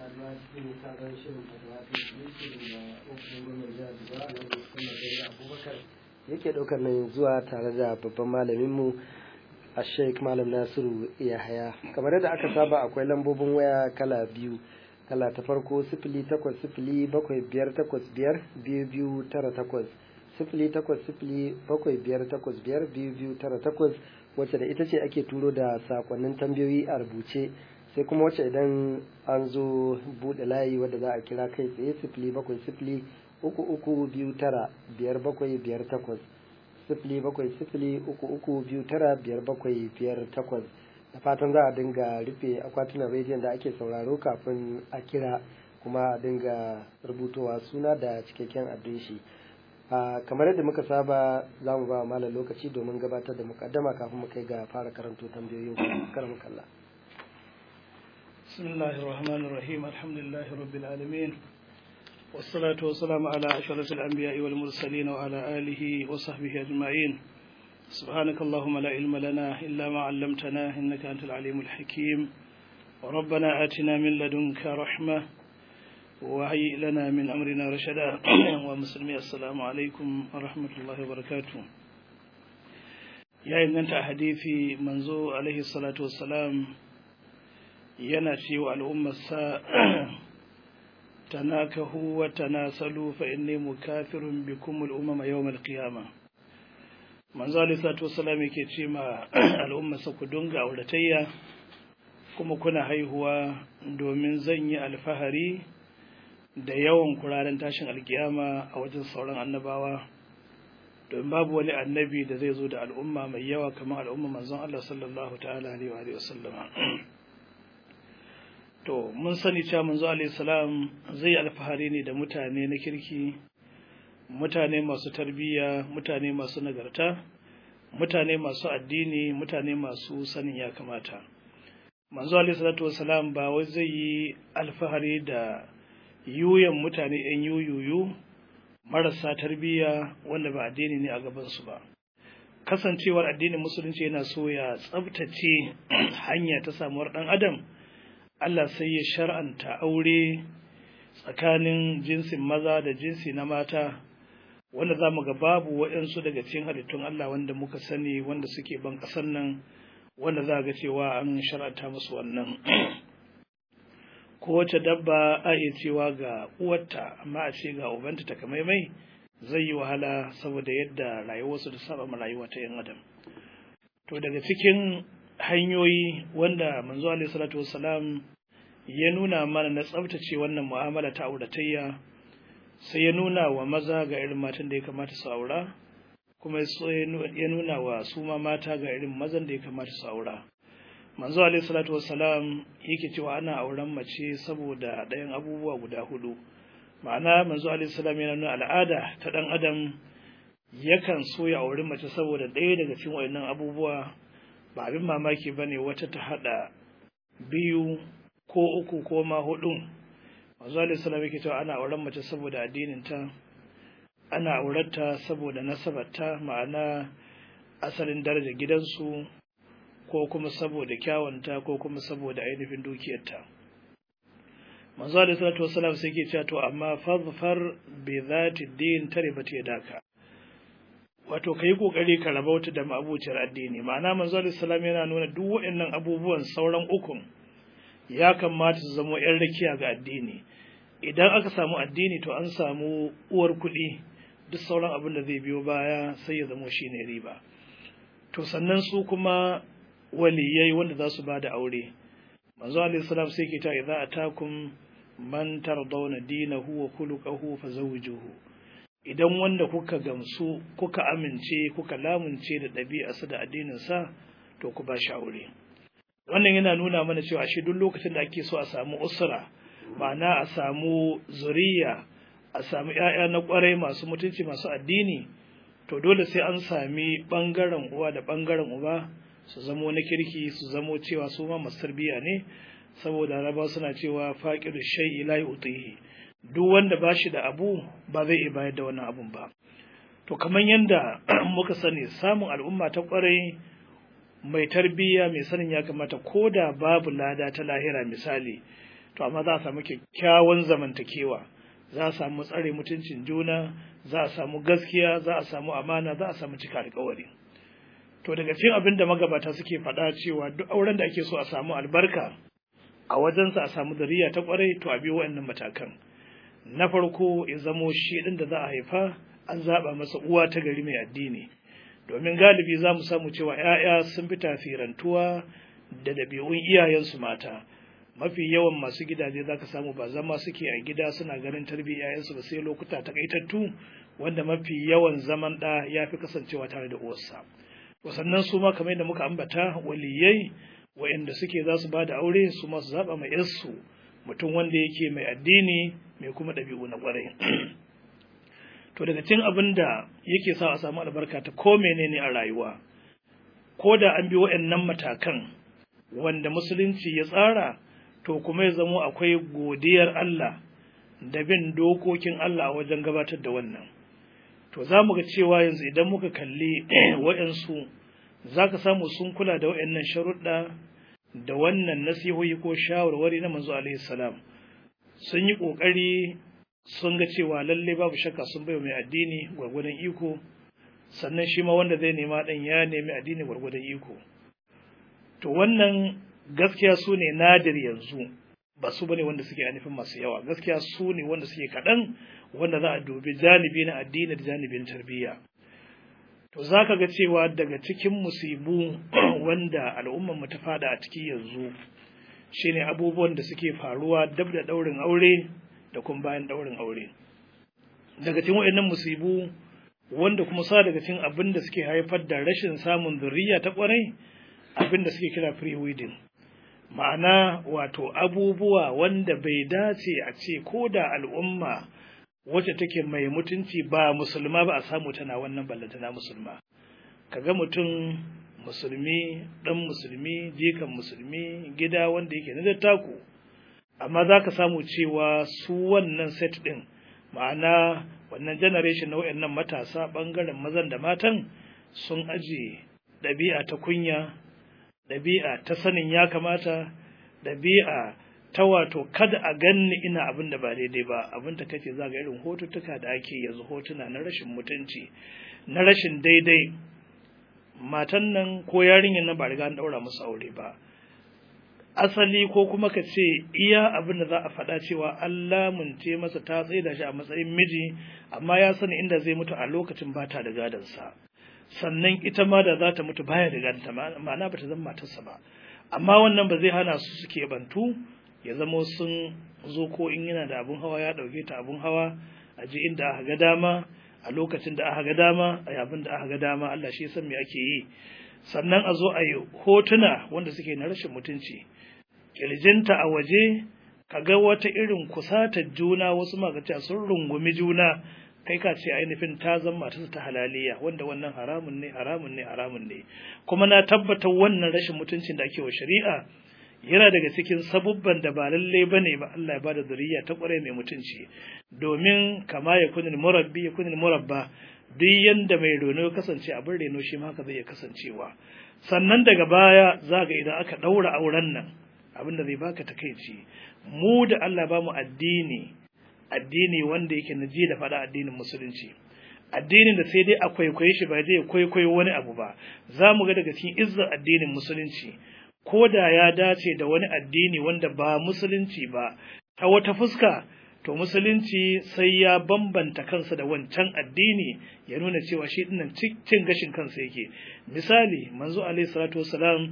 saduwa cikin sabon shirin fatawa ta shirin da ofishin gwamnan jihar Jigawa na Muhammad Bello Abubakar yake ɗaukar nan zuwa tare da babban malaminmu a Sheikh Malam Nasiru Yahaya. Kamar yadda aka saba akwai lambobin waya kala biyu. Kala ta farko sifili takwas sifili bakwai biyar takwas biyar biyu biyu tara takwas. Sifili takwas sifili bakwai biyar takwas biyar biyu biyu tara takwas wacce da ita ce ake turo da sakonnin tambayoyi a rubuce. sai kuma wacce idan an zo buɗe layi wadda za a kira kai tsaye sifili bakwai sifili uku uku biyu tara biyar bakwai biyar takwas sifili bakwai sifili uku uku biyu tara biyar bakwai biyar takwas da fatan za a dinga rufe akwatunan rediyon da ake sauraro kafin a kira kuma a dinga rubutowa suna da cikakken adireshi kamar yadda muka saba za mu ba malam lokaci domin gabatar da mukaddama kafin mu kai ga fara karanto tambayoyin karamin kalla بسم الله الرحمن الرحيم الحمد لله رب العالمين والصلاة والسلام على أشرف الأنبياء والمرسلين وعلى آله وصحبه أجمعين سبحانك اللهم لا علم لنا إلا ما علمتنا إنك أنت العليم الحكيم وربنا آتنا من لدنك رحمة وهيئ لنا من أمرنا رشدا ومسلمي السلام عليكم ورحمة الله وبركاته يا إن أنت حديثي منزو عليه الصلاة والسلام yana ce wa al'ummarsa tanakahu wa tanasalu fa inni mukafirun bikum al'umma yawmal qiyama manzo alaihi salatu wassalam yake ce ma al'ummarsa ku dunga auratayya kuma kuna haihuwa domin zan yi alfahari da yawan kuraren tashin alkiyama a wajen sauran annabawa domin babu wani annabi da zai zo da al'umma mai yawa kamar al'umma manzon Allah sallallahu ta'ala alaihi wa sallama to mun sani cewa manzo alayhi salam zai alfahari ne da mutane na kirki mutane masu tarbiyya mutane masu nagarta mutane masu addini mutane masu sanin ya kamata manzo alayhi salatu wasalam ba wai zai yi alfahari da yuyan mutane yan yuyuyu marasa tarbiyya wanda ba addini ne a gabansu ba kasancewar addinin musulunci yana so ya tsabtace hanya ta samuwar ɗan adam Allah sai ya shar'anta aure tsakanin jinsin maza da jinsi na mata wanda za mu ga babu waɗansu daga cikin halittun Allah wanda muka sani wanda suke ban ƙasar nan wanda za ga cewa an shar'anta musu wannan kowace dabba a iya cewa ga uwarta amma a ce ga ubanta ta kamaimai zai yi wahala saboda yadda rayuwarsu da saba ma rayuwa ta yan adam to daga cikin hanyoyi wanda manzo alaihi salatu wassalam ya nuna mana na tsabtace wannan mu'amala ta auratayya sai ya nuna wa maza ga irin matan da ya kamata su aura kuma ya nuna wa su ma mata ga irin mazan da ya kamata su aura manzo alaihi salatu wassalam yake cewa ana auren mace saboda ɗayan abubuwa guda hudu ma'ana manzo alaihi salam yana nuna al'ada ta ɗan adam yakan so ya auri mace saboda ɗaya daga cikin waɗannan abubuwa ba abin mamaki ba ne wata ta haɗa biyu ko uku ko ma hudu manzo alaihi salam yake cewa ana auren mace saboda addininta ana aurarta saboda nasabarta ma'ana asalin daraja gidansu ko kuma saboda kyawunta ko kuma saboda ainihin dukiyarta manzo alaihi salatu wasalam sai ke cewa to amma fadfar bi zati din taribat yadaka wato ka yi ƙoƙari ka rabauta da ma'abuciyar addini ma'ana manzo salam yana nuna duk waɗannan abubuwan sauran ukun ya kamata su zama yan rakiya ga addini idan aka samu addini to an samu uwar kuɗi duk sauran abin da zai biyo baya sai ya zamo shine riba to sannan su kuma waliyai wanda za su ba da aure manzo alaihi salam sai ke ta idza atakum man tardawna dinahu wa khuluquhu fazawwijuhu idan wanda kuka gamsu kuka amince kuka lamunce da ɗabi'arsa da addininsa to ku ba shi aure wannan yana nuna mana cewa shi duk lokacin da ake so a samu usra ma'ana a samu zuriya a samu ‘ya'ya na ƙwarai masu mutunci masu addini to dole sai an sami ɓangaren uwa da ɓangaren uba su zamo na kirki su zamo cewa su ma masu tarbiyya ne saboda raba suna cewa faƙiru shai ila utihi duk wanda ba shi da abu ba zai iya bayar da wannan abun ba to kamar yadda muka sani samun al'umma ta kwarai mai tarbiyya mai sanin ya kamata ko da babu lada ta lahira misali to amma za a samu kyakkyawan zamantakewa za a samu tsare mutuncin juna za a samu gaskiya za a samu amana za a samu cika alkawari to daga cikin abin da magabata suke faɗa cewa duk auren da ake so a samu albarka a wajensa a samu zuriya ta kwarai to a biyo waɗannan matakan na farko ya zamo shi ɗin da za a haifa an zaɓa masa uwa ta gari mai addini domin galibi za mu samu cewa 'ya'ya sun fi tasirantuwa da ɗabi'un iyayensu mata mafi yawan masu gidaje za ka samu ba zama suke a gida suna ganin tarbiyyar 'ya'yansu ba sai lokuta takaitattu wanda mafi yawan zaman ɗa ya fi kasancewa tare da uwarsa sannan su ma kamar yadda muka ambata waliyai wa'inda suke za su ba da aure su ma su zaɓa mai yarsu mutum wanda yake mai addini mai kuma ɗabi'u na ƙwarai to daga cikin abin da yake sa a samu albarka ta ko menene a rayuwa ko da an bi wa'annan matakan wanda musulunci ya tsara to kuma ya zamo akwai godiyar Allah da bin dokokin Allah a wajen gabatar da wannan to za mu ga cewa yanzu idan muka kalli wa'ansu za ka samu sun kula da wa'annan sharuɗa da wannan nasihohi ko shawarwari na manzo alaihi salam sun yi ƙoƙari sun ga cewa lalle babu shakka sun bai mai addini gwargwadon iko sannan shi ma wanda zai nema ɗan ya nemi addini gwargwadon iko to wannan gaskiya su ne nadir yanzu ba su bane wanda suke anifin masu yawa gaskiya su ne wanda suke kaɗan wanda za a dubi janibi na addini da janibin tarbiyya to za ka ga cewa daga cikin musibu wanda al'ummar mu ta fada a ciki yanzu shine abubuwan da suke faruwa dab da ɗaurin aure da kuma bayan ɗaurin aure daga cikin waɗannan musibu wanda kuma sa daga cikin abin da suke haifar da rashin samun zuriya ta ƙwarai abin da suke kira pre-wedding ma'ana wato abubuwa wanda bai dace a ce ko da al'umma wacce take mai mutunci ba musulma ba a samu tana wannan ballantana musulma kaga mutum musulmi dan musulmi jikan musulmi gida wanda yake na dattaku amma za ka samu cewa su wannan set ɗin ma'ana wannan generation na wayannan matasa ɓangaren mazan da matan sun aje ɗabi'a ta kunya ɗabi'a ta sanin ya kamata ɗabi'a ta wato kada a ganni ina abin da ba daidai ba abin da kace za ga irin hotuttuka da ake yanzu hotuna na rashin mutunci na rashin daidai matan nan ko yarinyar nan ba riga an daura musu aure ba asali ko kuma ka ce iya abin da za a faɗa cewa Allah munce masa ta tsaye da shi a matsayin miji amma ya sani inda zai mutu a lokacin ba ta da gadansa sannan ita ma da za ta mutu baya da gadanta ma'ana ba ta zama matarsa ba amma wannan ba zai hana su suke bantu ya zama sun zo ko in yana da abun hawa ya ɗauke ta abun hawa a je inda aka ga dama a lokacin da aka ga dama a abin da aka ga dama Allah shi san me ake yi sannan a zo a yi hotuna wanda suke na rashin mutunci kirjinta a waje ka ga wata irin kusatar juna wasu magaci sun rungumi juna kai ka ce ainihin ta zama matarsa ta halaliya wanda wannan haramun ne haramun ne haramun ne kuma na tabbatar wannan rashin mutuncin da ake wa shari'a yana daga cikin sabubban da ba lalle bane ba Allah ya bada zuriya ta kware mai mutunci domin kama ya kunil murabbi ya kunil murabba duk yanda mai reno ya kasance abin reno shi ma haka zai iya kasancewa sannan daga baya za ga idan aka daura auren nan abin da zai baka takeici mu da Allah ba mu addini addini wanda yake na ji da faɗa addinin musulunci addinin da sai dai a kwaikwaye shi ba zai kwaikwayo wani abu ba za mu ga daga cikin izzar addinin musulunci ko da ya dace da wani addini wanda ba musulunci ba ta wata fuska to musulunci sai ya bambanta kansa da wancan addini ya nuna cewa shi dinnan cin gashin kansa yake misali manzo alaihi salatu wasalam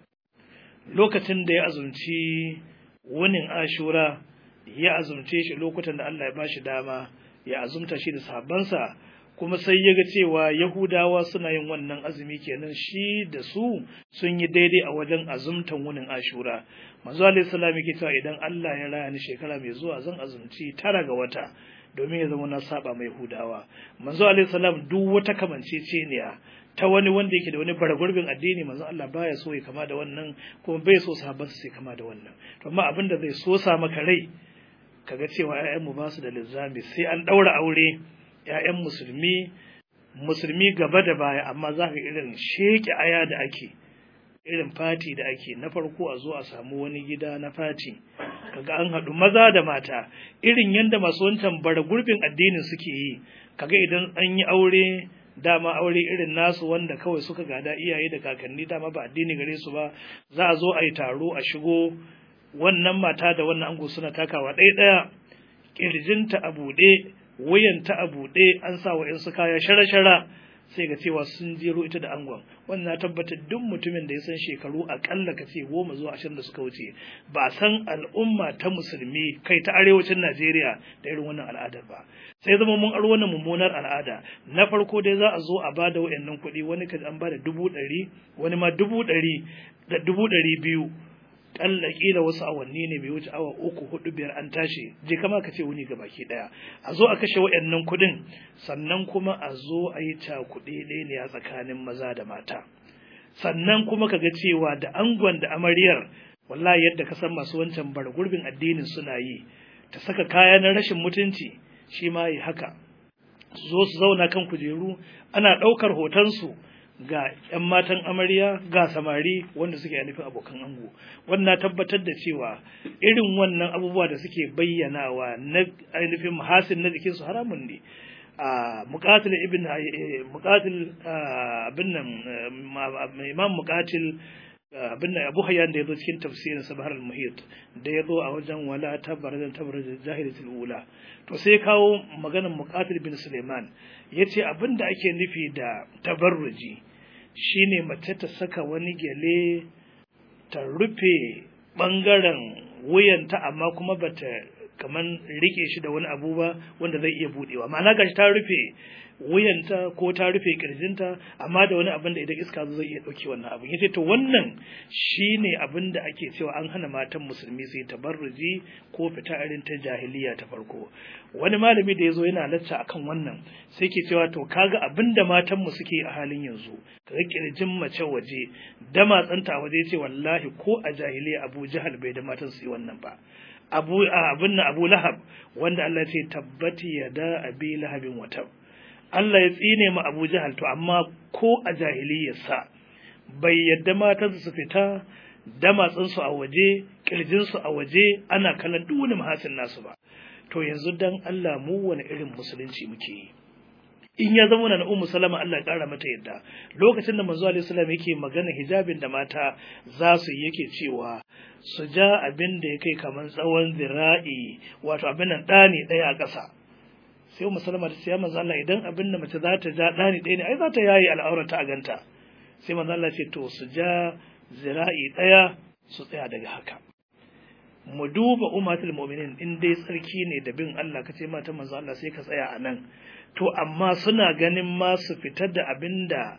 lokacin da ya azumci wunin ashura ya azumce shi lokutan da Allah ya bashi dama ya azumta shi da sahabbansa kuma sai ya ga cewa Yahudawa suna yin wannan azumi kenan shi da su sun yi daidai a wajen azumtan wunin Ashura. Manzo Alayhi salam yake cewa idan Allah ya raya ni shekara mai zuwa zan azumci tara ga wata domin ya zama na saba mai Yahudawa. Manzo Alayhi salam duk wata kamanceceniya ta wani wanda yake da wani baragurbin addini manzo Allah baya so ya kama da wannan kuma bai so sahabban su kama da wannan. To amma abin da zai so sa maka rai kaga cewa ƴaƴanmu ba su da lizzami sai an ɗaura aure ‘ya'yan musulmi, musulmi gaba da baya, amma za ka irin sheke aya da ake, irin fati da ake, na farko a zo a samu wani gida na fati, kaga an haɗu maza da mata irin yadda masu wancan bara gurbin addinin suke yi kaga idan an yi aure dama aure irin nasu wanda kawai suka gada iyaye da kakanni dama ba addini gare su ba za a zo a yi taro a shigo wannan mata da wannan ango suna takawa ɗaya ɗaya ƙirjinta a buɗe wuyanta a buɗe an sa wa su kaya shara-shara sai ga cewa sun jero ita da angon wannan na tabbatar duk mutumin da ya san shekaru akalla ka ce goma zuwa ashirin da suka wuce ba san al'umma ta musulmi kai ta arewacin najeriya da irin wannan al'adar ba sai zama mun aro wannan mummunar al'ada na farko dai za a zo a bada wayannan kuɗi wani kaji an bada dubu ɗari wani ma dubu ɗari da dubu ɗari biyu ƙalla ƙila wasu awanni ne bai wuce awa uku hudu biyar an tashi je kama ka ce wuni ga baki ɗaya a zo a kashe wayannan kuɗin sannan kuma a zo a yi cakuɗe ɗaya ne a tsakanin maza da mata sannan kuma ka ga cewa da angon da amaryar wallahi yadda ka san masu wancan bar gurbin addinin suna yi ta saka kaya na rashin mutunci shi ma yi haka su zo su zauna kan kujeru ana ɗaukar hotonsu ga 'yan matan amarya ga samari wanda suke nufin abokan ango wannan tabbatar da cewa irin wannan abubuwa da suke bayyanawa na ainihin mahasin na jikinsu haramun ne a muqatil ibn muqatil abin nan imam muqatil abin da Abu Hayyan da yazo cikin tafsirin Sabahar al-Muhit da yazo a wajen wala tabarazan tabarazan jahilatul ula to sai kawo maganar Muqatil bin Suleiman yace abin da ake nufi da tabarruji shine mace ta saka wani gele ta rufe bangaren wuyanta amma kuma bata kaman rike shi da wani abu ba wanda zai iya budewa ma'ana gashi ta rufe wuyanta ko ta rufe kirjinta amma da wani abin da idan iska zai iya dauke wannan abin yace to wannan shine abin da ake cewa an hana matan musulmi su yi tabarruji ko fita irin ta jahiliya ta farko wani malami da yazo yana lacca akan wannan sai ke cewa to kaga abin da matan mu suke a halin yanzu kaga kirjin mace waje da matsanta waje yace wallahi ko a jahiliya Abu Jahal bai da matan su yi wannan ba abu abin nan Abu Lahab wanda Allah ya ce tabbati yada abi lahabin watab Allah ya tsine ma Abu Jahal to amma ko a jahiliyarsa bai yadda matansu su fita damatsinsu a waje kirjinsu a waje ana kallon duk wani mahasin nasu ba to yanzu dan Allah mu wani irin musulunci muke yi in ya zama na ummu salama Allah ya kara mata yadda lokacin da manzo alaihi salam yake magana hijabin da mata za su yi yake cewa su ja abin da ya kai kamar tsawon zira'i wato abin nan ɗani ɗaya a ƙasa sai ummu salama ta ce ya manzo Allah idan abin da mace za ta ja ɗani ɗaya ne ai za ta yayi al'aurata a ganta sai manzo Allah ce to su ja zira'i ɗaya su tsaya daga haka mu duba ummatul mu'minin in dai tsarki ne da bin Allah kace mata manzo Allah sai ka tsaya a nan to amma suna ganin ma su fitar da abin da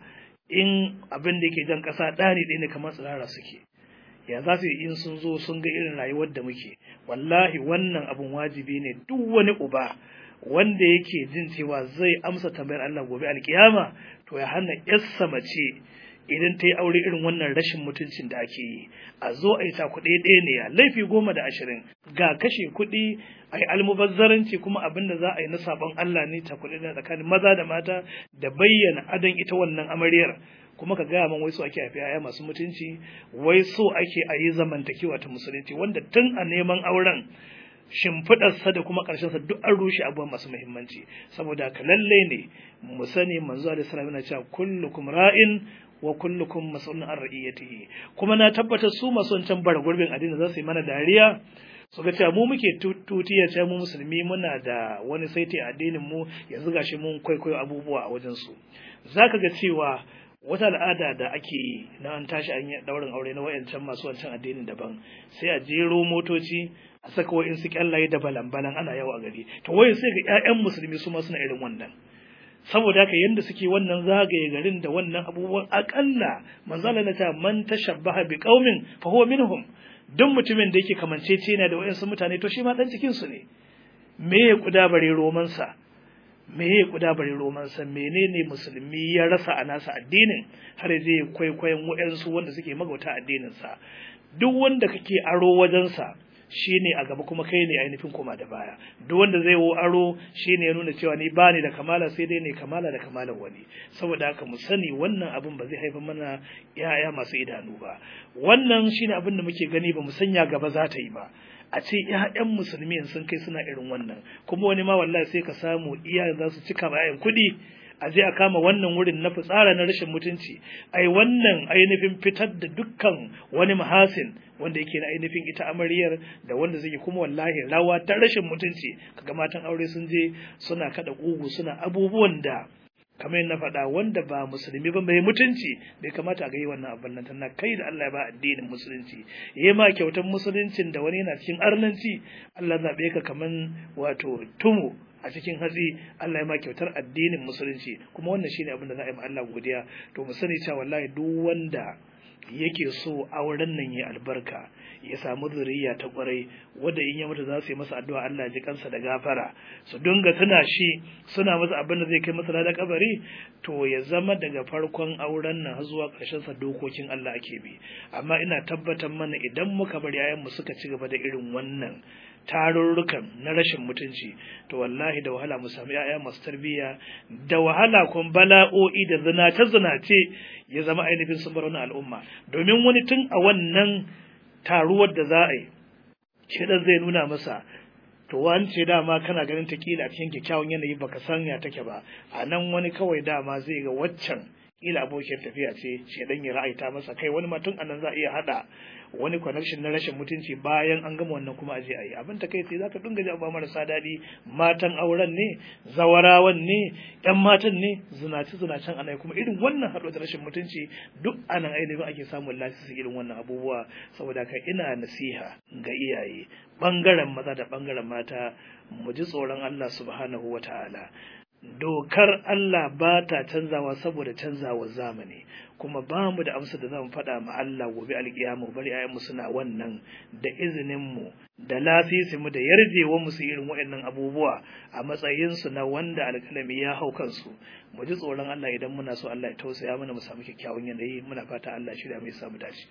in abin da yake jan ƙasa ɗani ɗaya ne kamar tsirara suke ya za su yi in sun zo sun ga irin rayuwar da muke wallahi wannan abin wajibi ne duk wani uba wanda yake jin cewa zai amsa tambayar Allah gobe alkiyama to ya hana yassa mace idan ta yi aure irin wannan rashin mutuncin da ake yi a zo a yi ta kuɗi ɗaya ne ya laifi goma da ashirin ga kashe kuɗi a yi almubazzaranci kuma abin da za a yi na sabon Allah ne ta kuɗi na tsakanin maza da mata da bayyana adon ita wannan amaryar kuma ka gaya man wai so ake haifi yaya masu mutunci wai so ake a yi zamantakewa ta musulunci wanda tun a neman auren shimfiɗarsa da kuma ƙarshensa duk an rushe abubuwan masu muhimmanci saboda ka lalle ne mu sani manzo alaihi salam yana cewa kullukum ra'in wa kullukum mas'ulun an ra'iyatihi kuma na tabbata su masu wancan bara gurbin addini za su yi mana dariya su ga cewa mu muke tutiya cewa mu musulmi muna da wani saiti addinin mu yanzu gashi mun kwaikwayo abubuwa a wajen su zaka ga cewa wata al'ada da ake yi na an tashi an yi daurin aure na wayancan masu wancan addinin daban sai a jero motoci a saka wa'in su kyallaye da balan-balan ana yawa a gari to wai sai ga 'ya'yan musulmi su ma suna irin wannan saboda haka yanda suke wannan zagaye garin da wannan abubuwan akalla manzala na ta man tashabbaha bi qaumin fa huwa minhum duk mutumin da yake kamancece yana da wayansu mutane to shi ma dan cikin su ne me ya kuda bare roman sa me ya kuda bare roman sa menene musulmi ya rasa a nasa addinin har zai kwaikwayon wayansu wanda suke magauta addinin sa duk wanda kake aro wajen sa shi ne a gaba kuma kai ne ainihin koma da baya duk wanda zai wo aro shi ne ya nuna cewa ni ba ni da kamala sai dai ne kamala da kamalar wani saboda haka mu sani wannan abin ba zai haifar mana yaya masu idanu ba wannan shi ne abin da muke gani ba mu sanya gaba za ta yi ba a ce ƴaƴan musulmi sun kai suna irin wannan kuma wani ma wallahi sai ka samu iyayen za su cika bayan kuɗi a je a kama wannan wurin na fitsara na rashin mutunci ai wannan ainihin fitar da dukkan wani mahasin wanda yake na ainihin ita amaryar da wanda zai kuma wallahi rawa ta rashin mutunci kaga matan aure sun je suna kada kugu suna abubuwan da kamar yadda faɗa wanda ba musulmi ba mai mutunci bai kamata a ga yi wannan abin nan tana kai da Allah ya ba addinin musulunci yayi ma kyautar musuluncin da wani yana cikin arnanci Allah zabe ka kaman wato tumu a cikin hatsi Allah ya ma kyautar addinin musulunci kuma wannan shine abin da za a yi ma Allah godiya to mu sani cewa wallahi duk wanda yake so auren nan ya albarka ya samu zuriya ta kwarai wanda in ya mutu za su yi masa addu'a Allah ji kansa da gafara su dinga tuna shi suna masa abin da zai kai masa da kabari to ya zama daga farkon auren nan har zuwa ƙarshen sa dokokin Allah ake bi amma ina tabbatar mana idan muka bar yayan mu suka ci gaba da irin wannan tarurrukan na rashin mutunci to wallahi da wahala mu sami yaya masu tarbiyya da wahala kun bala'o'i da zinace zinace ya zama ainihin sun bar wani al'umma domin wani tun a wannan taruwar da za a yi shedan zai nuna masa to wance dama kana ganin ta kila a cikin kyakkyawan yanayi baka san ya take ba a nan wani kawai dama zai ga waccan kila abokin tafiya ce shedan ya ra'aita masa kai wani ma tun anan za a iya hada wani connection na rashin mutunci bayan an gama wannan kuma aje ayi abin ta kai sai zaka dinga ji abuwa marasa daɗi matan auren ne zawarawan ne yan matan ne zinaci zinacen ana kuma irin wannan haɗo da rashin mutunci duk anan ainihin ake samun lasisi irin wannan abubuwa saboda ka ina nasiha ga iyaye bangaren maza da bangaren mata mu ji tsoron Allah subhanahu wataala dokar Allah ba ta canzawa saboda canzawar zamani kuma ba mu da amsa da zamu faɗa ma Allah gobe alƙiyama bari ayyanmu suna wannan da izinin mu da lafisi mu da yarjewa mu su irin waɗannan abubuwa a matsayin su na wanda alƙalami ya hau kansu mu ji tsoron Allah idan muna so Allah ya tausaya mana mu samu kyakkyawan yanayi muna fata Allah shirya mai samu dace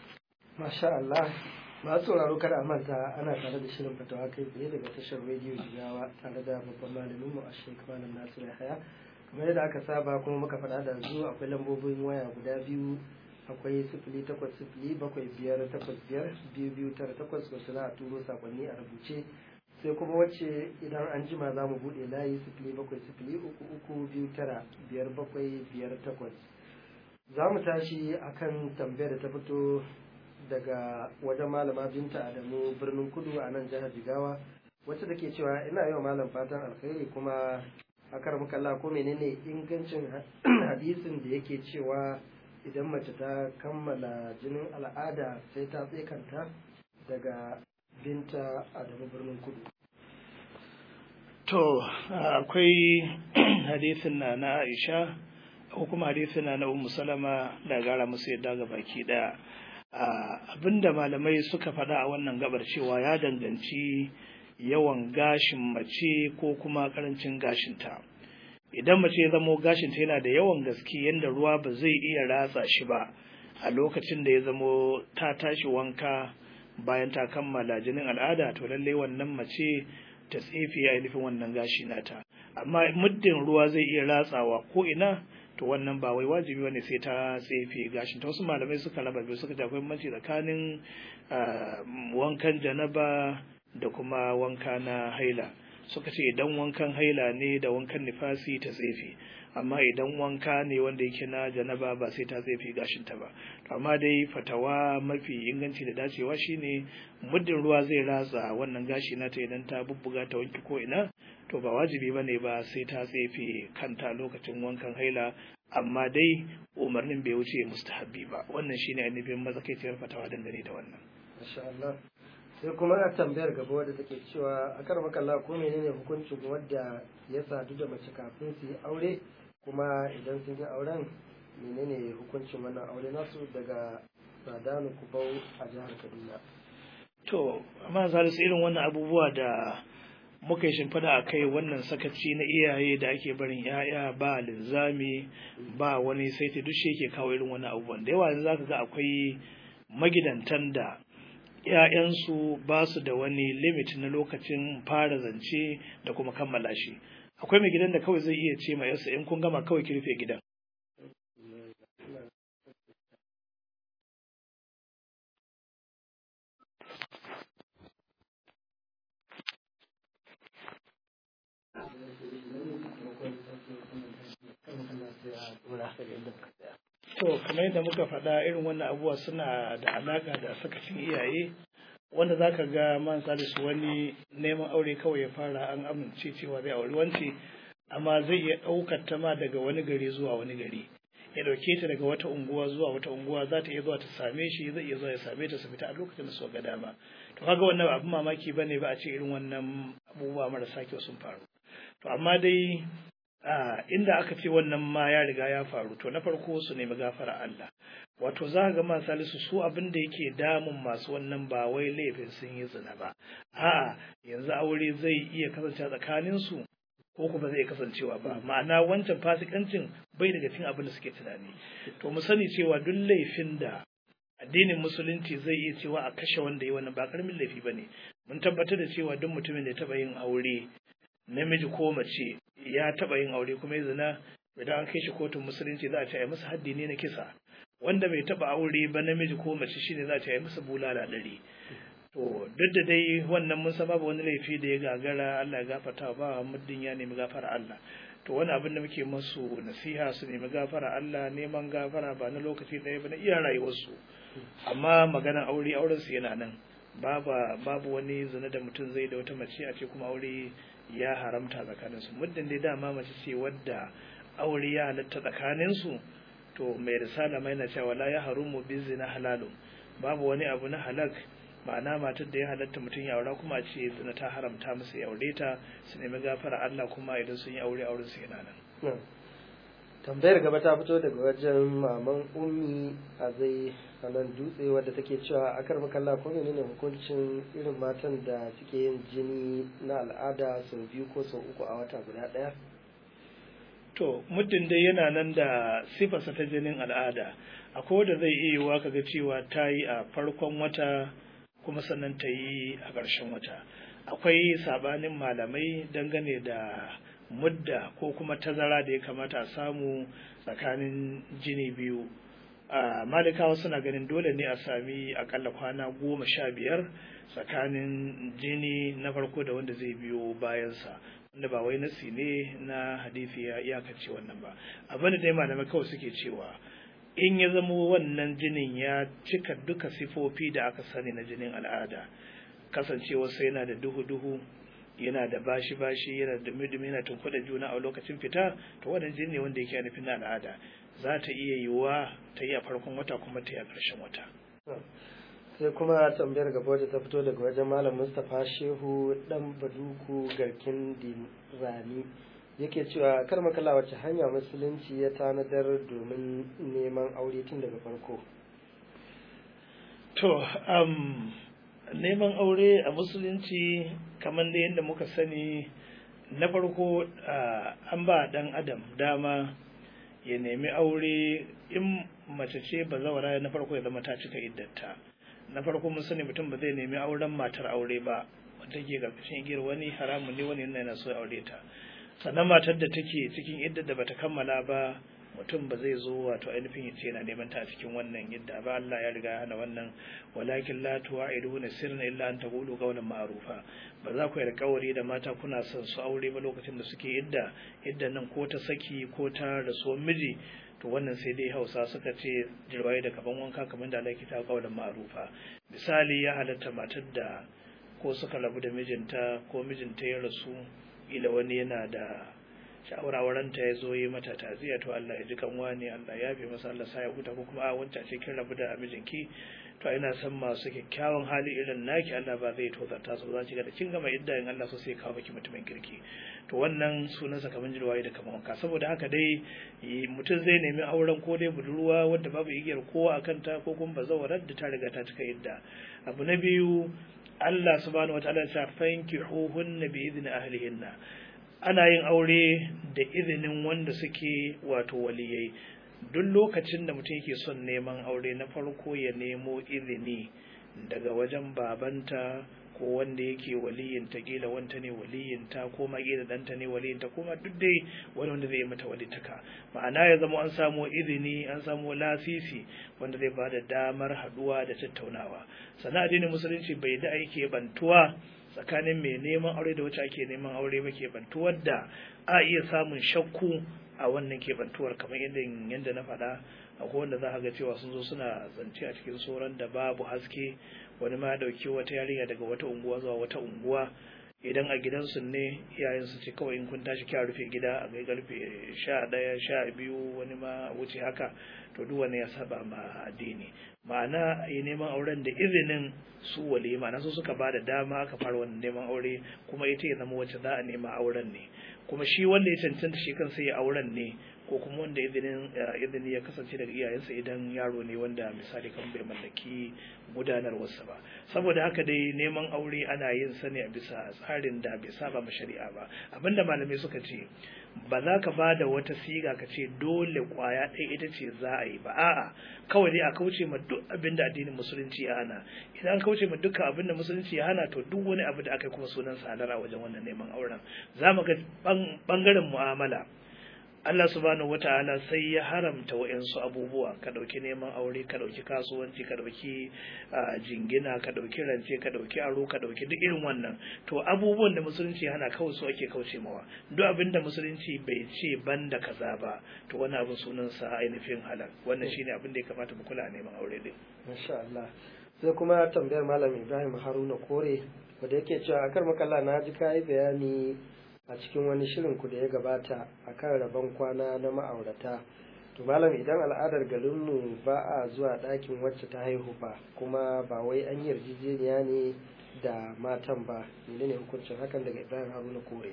masha Allah masu sauraro kada a manta ana tare da shirin fatawa kai tsaye daga tashar rediyo jigawa tare da babban malamin mu a shek malam nasiru yahaya kamar yadda aka saba kuma muka faɗa da zuwa akwai lambobin waya guda biyu akwai sifili takwas sifili bakwai biyar takwas biyar biyu biyu tara takwas wasu za a turo sakonni a rubuce sai kuma wacce idan an jima za mu buɗe layi sifili bakwai sifili uku uku biyu tara biyar bakwai biyar takwas za mu tashi akan tambayar da ta fito daga wajen malama binta adamu birnin kudu a nan jihar jigawa wacce take cewa ina yi wa malam fatan alkhairi kuma akar mukalla ko menene ingancin hadisin da yake cewa idan mace ta kammala jinin al'ada sai ta tsekanta daga binta adamu birnin kudu to akwai hadisin na na aisha ko kuma hadisin na na ummu salama da gara musu yadda ga baki daya abinda malamai suka faɗa a wannan gabar cewa ya danganci yawan gashin mace ko kuma karancin gashinta idan mace ya zamo gashinta yana da yawan gaske yadda ruwa ba zai iya ratsa shi ba a lokacin da ya zamo ta tashi wanka bayan ta kammala jinin al'ada to lallai wannan mace ta tsefe ya nufin wannan gashi nata amma muddin ruwa zai iya ratsawa ko ina to wannan ba wai wajibi bane sai ta tsefe gashin ta wasu malamai suka raba biyu suka akwai bambanci tsakanin wankan janaba da kuma wanka na haila suka ce idan wankan haila ne da wankan nifasi ta tsefe amma idan wanka ne wanda yake na janaba ba sai ta tsefe gashin ta ba to amma dai fatawa mafi inganci da dacewa shine muddin ruwa zai ratsa wannan gashi nata idan ta bubbuga ta wanki ko ina to ba wajibi bane ba sai ta tsefe kanta lokacin wankan haila amma dai umarnin bai wuce mustahabbi ba wannan shine ainihin mazakaiciyar fatawa dangane da wannan masha Allah sai kuma a tambayar gaba wadda take cewa a kar makalla ko menene hukuncin wadda ya sadu da mace kafin su yi aure kuma idan sun yi auren menene hukuncin wannan aure nasu daga sadanu kubau a jihar kaduna to amma salisu irin wannan abubuwa da muka yi shimfiɗa a kai wannan sakaci na iyaye da ake barin ya'ya ba linzami ba wani saiti duk shi yake kawo irin wannan abubuwan da yawa yanzu zaka ga akwai magidantan da ‘ya'yansu ba su da wani limit na lokacin fara zance da kuma kammala shi akwai mai gidan da kawai zai iya ce ma yarsa in kun gama kawai ki rufe gidan to kamar yadda muka faɗa irin wannan abubuwa suna da alaka da sakacin iyaye wanda za ka ga man salisu wani neman aure kawai ya fara an amince cewa zai auri wance amma zai iya ɗaukar ta ma daga wani gari zuwa wani gari ya ɗauke ta daga wata unguwa zuwa wata unguwa za ta iya zuwa ta same shi zai iya zuwa ya same ta su fita a lokacin da suka ga dama to kaga wannan abin mamaki bane ba a ce irin wannan abubuwa marasa kyau sun faru to amma dai inda aka ce wannan ma ya riga ya faru to na farko su nemi gafara Allah wato za ga ma salisu su abin da yake damun masu wannan ba wai laifin sun yi zina ba a'a yanzu aure zai iya kasance tsakanin su ko kuma zai kasancewa ba ma'ana wancan fasikancin bai daga cikin abin da suke tunani to mu sani cewa duk laifin da addinin musulunci zai iya cewa a kashe wanda yi wannan ba karamin laifi bane mun tabbatar da cewa duk mutumin da ya taba yin aure namiji ko mace ya taba yin aure kuma ya zina idan an kai shi kotun musulunci za a ce a masa haddi ne na kisa wanda bai taba aure ba namiji ko mace shine za a ce a masa bulala ɗari to duk da dai wannan mun san babu wani laifi da ya gagara Allah ya gafarta ba muddin ya nemi gafara Allah to wani abin da muke masu nasiha su nemi gafara Allah neman gafara ba na lokaci ɗaya ba na iya rayuwarsu amma maganar aure auren su yana nan babu babu wani zina da mutum zai da wata mace a ce kuma aure ya haramta tsakanin su muddin dai dama mace ce wadda aure ya halatta tsakanin su to mai risala mai na cewa la ya harumu bi zina halalun babu wani abu na halak ma'ana matar da ya halatta mutum ya aura kuma ce zina ta haramta masa ya aure ta su nemi gafara Allah kuma idan sun yi aure auren su yana nan tambayar gaba ta fito daga wajen maman ummi a zai nan dutse wadda take cewa a kar makalla ko menene hukuncin irin matan da suke yin jini na al'ada sau biyu ko sau uku a wata guda ɗaya to muddin dai yana nan da sifarsa ta jinin al'ada akwai wanda zai iya yiwuwa kaga cewa ta yi a farkon wata kuma sannan ta yi a ƙarshen wata akwai sabanin malamai dangane da mudda ko kuma tazara da ya kamata a samu tsakanin jini biyu a malikawa suna ganin dole ne a sami akalla kwana goma sha biyar tsakanin jini na farko da wanda zai biyo bayansa wanda ba wai nasi ne na hadisi ya iyakace wannan ba abin da dai malamai kawai suke cewa in ya zamo wannan jinin ya cika duka sifofi da aka sani na jinin al'ada kasancewarsa yana da duhu-duhu yana da bashi-bashi yana da dumi yana tunkuɗa juna a lokacin fita to wannan jini ne wanda yake nufin na al'ada za ta iya yiwuwa ta yi a farkon wata kuma ta yi a ƙarshen wata. sai kuma tambayar gaba wadda ta fito daga wajen malam mustapha shehu dan baduku garkin dirani yake cewa kar makala wacce hanya musulunci ya tanadar domin neman aure tun daga farko to um, neman aure a musulunci kamar da yadda muka sani na farko uh, an ba dan adam dama ya nemi aure in mace ce ba zawara na farko ya zama ta cika iddata na farko mun sani mutum ba zai nemi auren matar aure ba wanda ke karkashin igiyar wani haramun ne wani yana so aure ta sannan matar da take cikin iddar da bata kammala ba mutum ba zai zo wato ainihin ya ce yana neman ta a cikin wannan idda ba Allah ya riga ya hana wannan walakin la tu'iduna sirran illa an taqulu qawlan ma'rufa ba za ku yi alƙawari da mata kuna son su aure ba lokacin da suke idda iddan nan ko ta saki ko ta rasuwar miji to wannan sai dai hausa suka ce jirwaye da kaban wanka kamar da alaiki ta kaulan ma'rufa misali ya halatta matar da ko suka rabu da mijinta ko mijinta ya rasu ila wani yana da sha'awarwaranta ya zo yi mata taziya to Allah ya ji kan wani Allah ya fi masa Allah sa ya huta ko kuma a wancan ce kin rabu da mijinki to ina san masu kyakkyawan hali irin naki Allah ba zai tozarta su za ki ga da kin gama idda in Allah so sai kawo miki mutumin kirki to wannan sunansa kamar jirwaye da kamar wanka saboda haka dai mutum zai nemi auren ko dai budurwa wadda babu igiyar kowa a kanta ko kuma bazawarar da ta riga ta cika idda abu na biyu Allah subhanahu wataala ya ce fankihuhunna bi idni ahlihinna ana yin aure da izinin wanda suke wato waliyai duk lokacin da mutum yake son neman aure na farko ya nemo izini daga wajen babanta ko wanda yake waliyinta kila wanta ne waliyinta ko ma kila danta ne waliyinta ko ma duk dai wani wanda zai mata walitaka ma'ana ya zama an samu izini an samu lasisi wanda zai bada damar haduwa da tattaunawa sannan addinin musulunci bai da aike bantuwa tsakanin mai neman aure da wacce ake neman aure ba keɓantuwar da a iya samun shakku a wannan keɓantuwar kamar yadda yadda na faɗa akwai wanda za a ga cewa sun zo suna zance a cikin sauran da babu haske wani ma ya ɗauki wata yarinya daga wata unguwa zuwa wata unguwa idan a gidansu ne iyayen su ce kawai in kun tashi kya rufe gida a kai karfe sha ɗaya sha biyu wani ma wuce haka to duk wani ya saba ma addini ma'ana yi neman auren da izinin su wale ma'ana su suka ba da dama aka fara wannan neman aure kuma ita ya zama wacce za a nema auren ne kuma shi wanda ya cancanta shi kansa ya auren ne ko kuma wanda izinin izini ya kasance daga iyayensa idan yaro ne wanda misali kan bai mallaki gudanarwarsa ba saboda haka dai neman aure ana yin sa ne a bisa tsarin da bai saba ma shari'a ba abinda malamai suka ce ba za ka ba da wata siga ka ce dole kwaya ɗaya ita ce za a yi ba a'a kawai dai a kauce ma duk abin da addinin musulunci ya hana idan an kauce ma dukkan abin da musulunci ya hana to duk wani abu da aka yi kuma sunan salar a wajen wannan neman auren za mu ga bangaren mu'amala Allah subhanahu wata'ala sai ya haramta wa'yansu abubuwa ka ɗauki neman aure ka ɗauki kasuwanci ka ɗauki jingina ka ɗauki rance ka ɗauki aro ka ɗauki duk irin wannan to abubuwan da musulunci hana kawai su ake kauce mawa duk abin da musulunci bai ce ban da kaza ba to wani abin sunansa ainihin halal wannan shine abin da ya kamata mu kula neman aure din masha Allah sai kuma tambayar malam Ibrahim Haruna Kore wanda yake cewa akar makalla na ji kai bayani a cikin wani shirin ku da ya gabata akan rabon kwana na ma'aurata to malam idan al'adar garinmu ba a zuwa ɗakin wacce ta haihu ba kuma ba wai an yi yarjejeniya ne da matan ba menene hukuncin hakan daga ibrahim haruna kore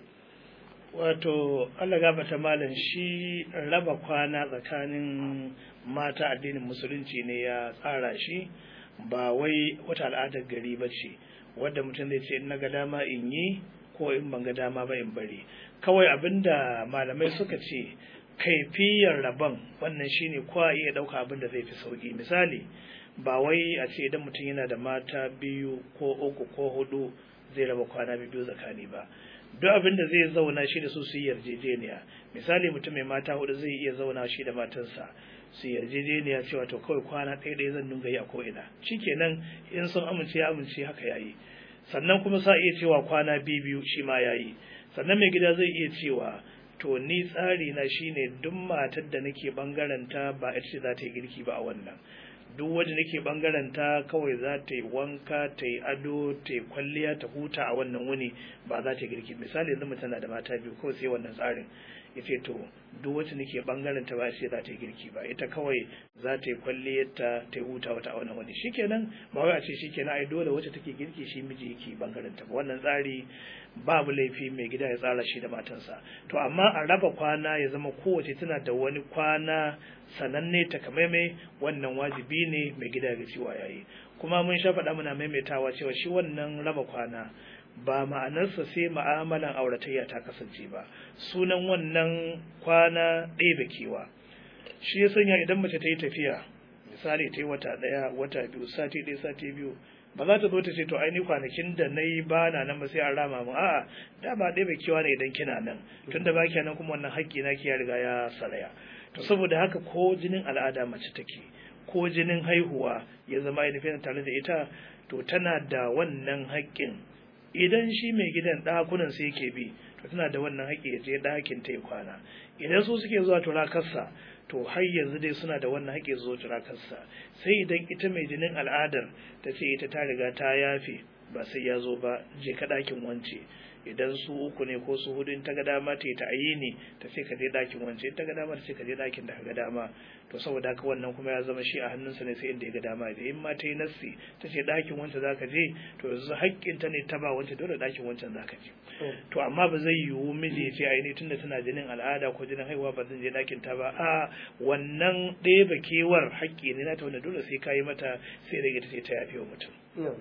wato allah gabata malam shi raba kwana tsakanin mata addinin musulunci ne ya tsara shi ba wai wata al'adar gari ba ce wadda mutum zai ce in na ga dama in yi ko in ban ga dama ba in bari kawai abinda malamai suka ce kaifiyar rabon wannan shine kowa iya ɗauka abin da zai fi sauki misali ba wai a ce idan mutum yana da mata biyu ko uku ko hudu zai raba kwana biyu tsakani ba duk abin da zai zauna shi da su su yi yarjejeniya misali mutum mai mata hudu zai iya zauna shi da matansa su yarjejeniya cewa to kawai kwana ɗaya ɗaya zan dinga yi a ko'ina shikenan in sun amince ya amince haka yayi sannan kuma sa iya cewa kwana biyu biyu shi ma yayi sannan mai gida zai iya cewa to ni tsari na shine duk matar da nake bangaren ta ba ita ce za ta yi girki ba a wannan duk wanda nake bangaren ta kawai za ta yi wanka ta yi ado ta yi kwalliya ta huta a wannan wuni ba za ta yi girki misali yanzu mutum na da mata biyu kawai sai wannan tsarin ya ce to duk wacce nake bangaren ta ba sai za ta yi girki ba ita kawai za ta yi kwalliyar ta ta yi huta wata a wannan wani shikenan ba wai a ce shikenan ai dole wacce take girki shi miji yake bangaren ta ba wannan tsari babu laifi mai gida ya tsara shi da matansa to amma a raba kwana ya zama kowace tana da wani kwana sananne takamaimai wannan wajibi ne mai gida ya cewa yayi kuma mun sha faɗa muna maimaitawa cewa shi wannan raba kwana ba ma'anarsa sai ma'amalan auratayya ta kasance ba sunan wannan kwana ɗebe kewa shi ya sanya idan mace ta yi tafiya misali ta yi wata ɗaya wata biyu sati ɗaya sati biyu ba za ta zo ta ce to ai ni kwanakin da na yi ba na nan ba sai an rama mu a'a da ba ɗebe kewa ne idan kina nan tunda ba nan kuma wannan haƙƙi na ki ya riga ya saraya to saboda haka ko jinin al'ada mace take ko jinin haihuwa ya zama ainihin tare da ita to tana da wannan haƙƙin idan shi mai gidan ɗakunan sai yake bi to tana da wannan haƙƙi ya je ɗakin ta kwana idan su suke zuwa turakarsa to har yanzu dai suna da wannan haƙƙi zuwa turakarsa sai idan ita mai jinin al'adar ta ce ita ta riga ta yafe ba sai ya zo ba je ka ɗakin wance idan su uku ne ko su hudu in ta ga dama ta yi ta ayini ta ce ka je ɗakin wance in ta ga dama ta ce ka je ɗakin da ka ga dama to saboda haka wannan kuma ya zama shi a hannunsa ne sai inda ya ga dama da in ma ta yi nassi ta ce ɗakin wancan za ka je to yanzu haƙƙin ta ne ta ba wancan dole ɗakin wancan za ka je to amma ba zai yiwu miji ya ce ai ni tunda tana jinin al'ada ko jinin haihuwa ba zan je ɗakin ta ba a wannan ɗeba kewar haƙƙi ne na ta wanda dole sai ka yi mata sai rage ta ce ta yafe wa mutum.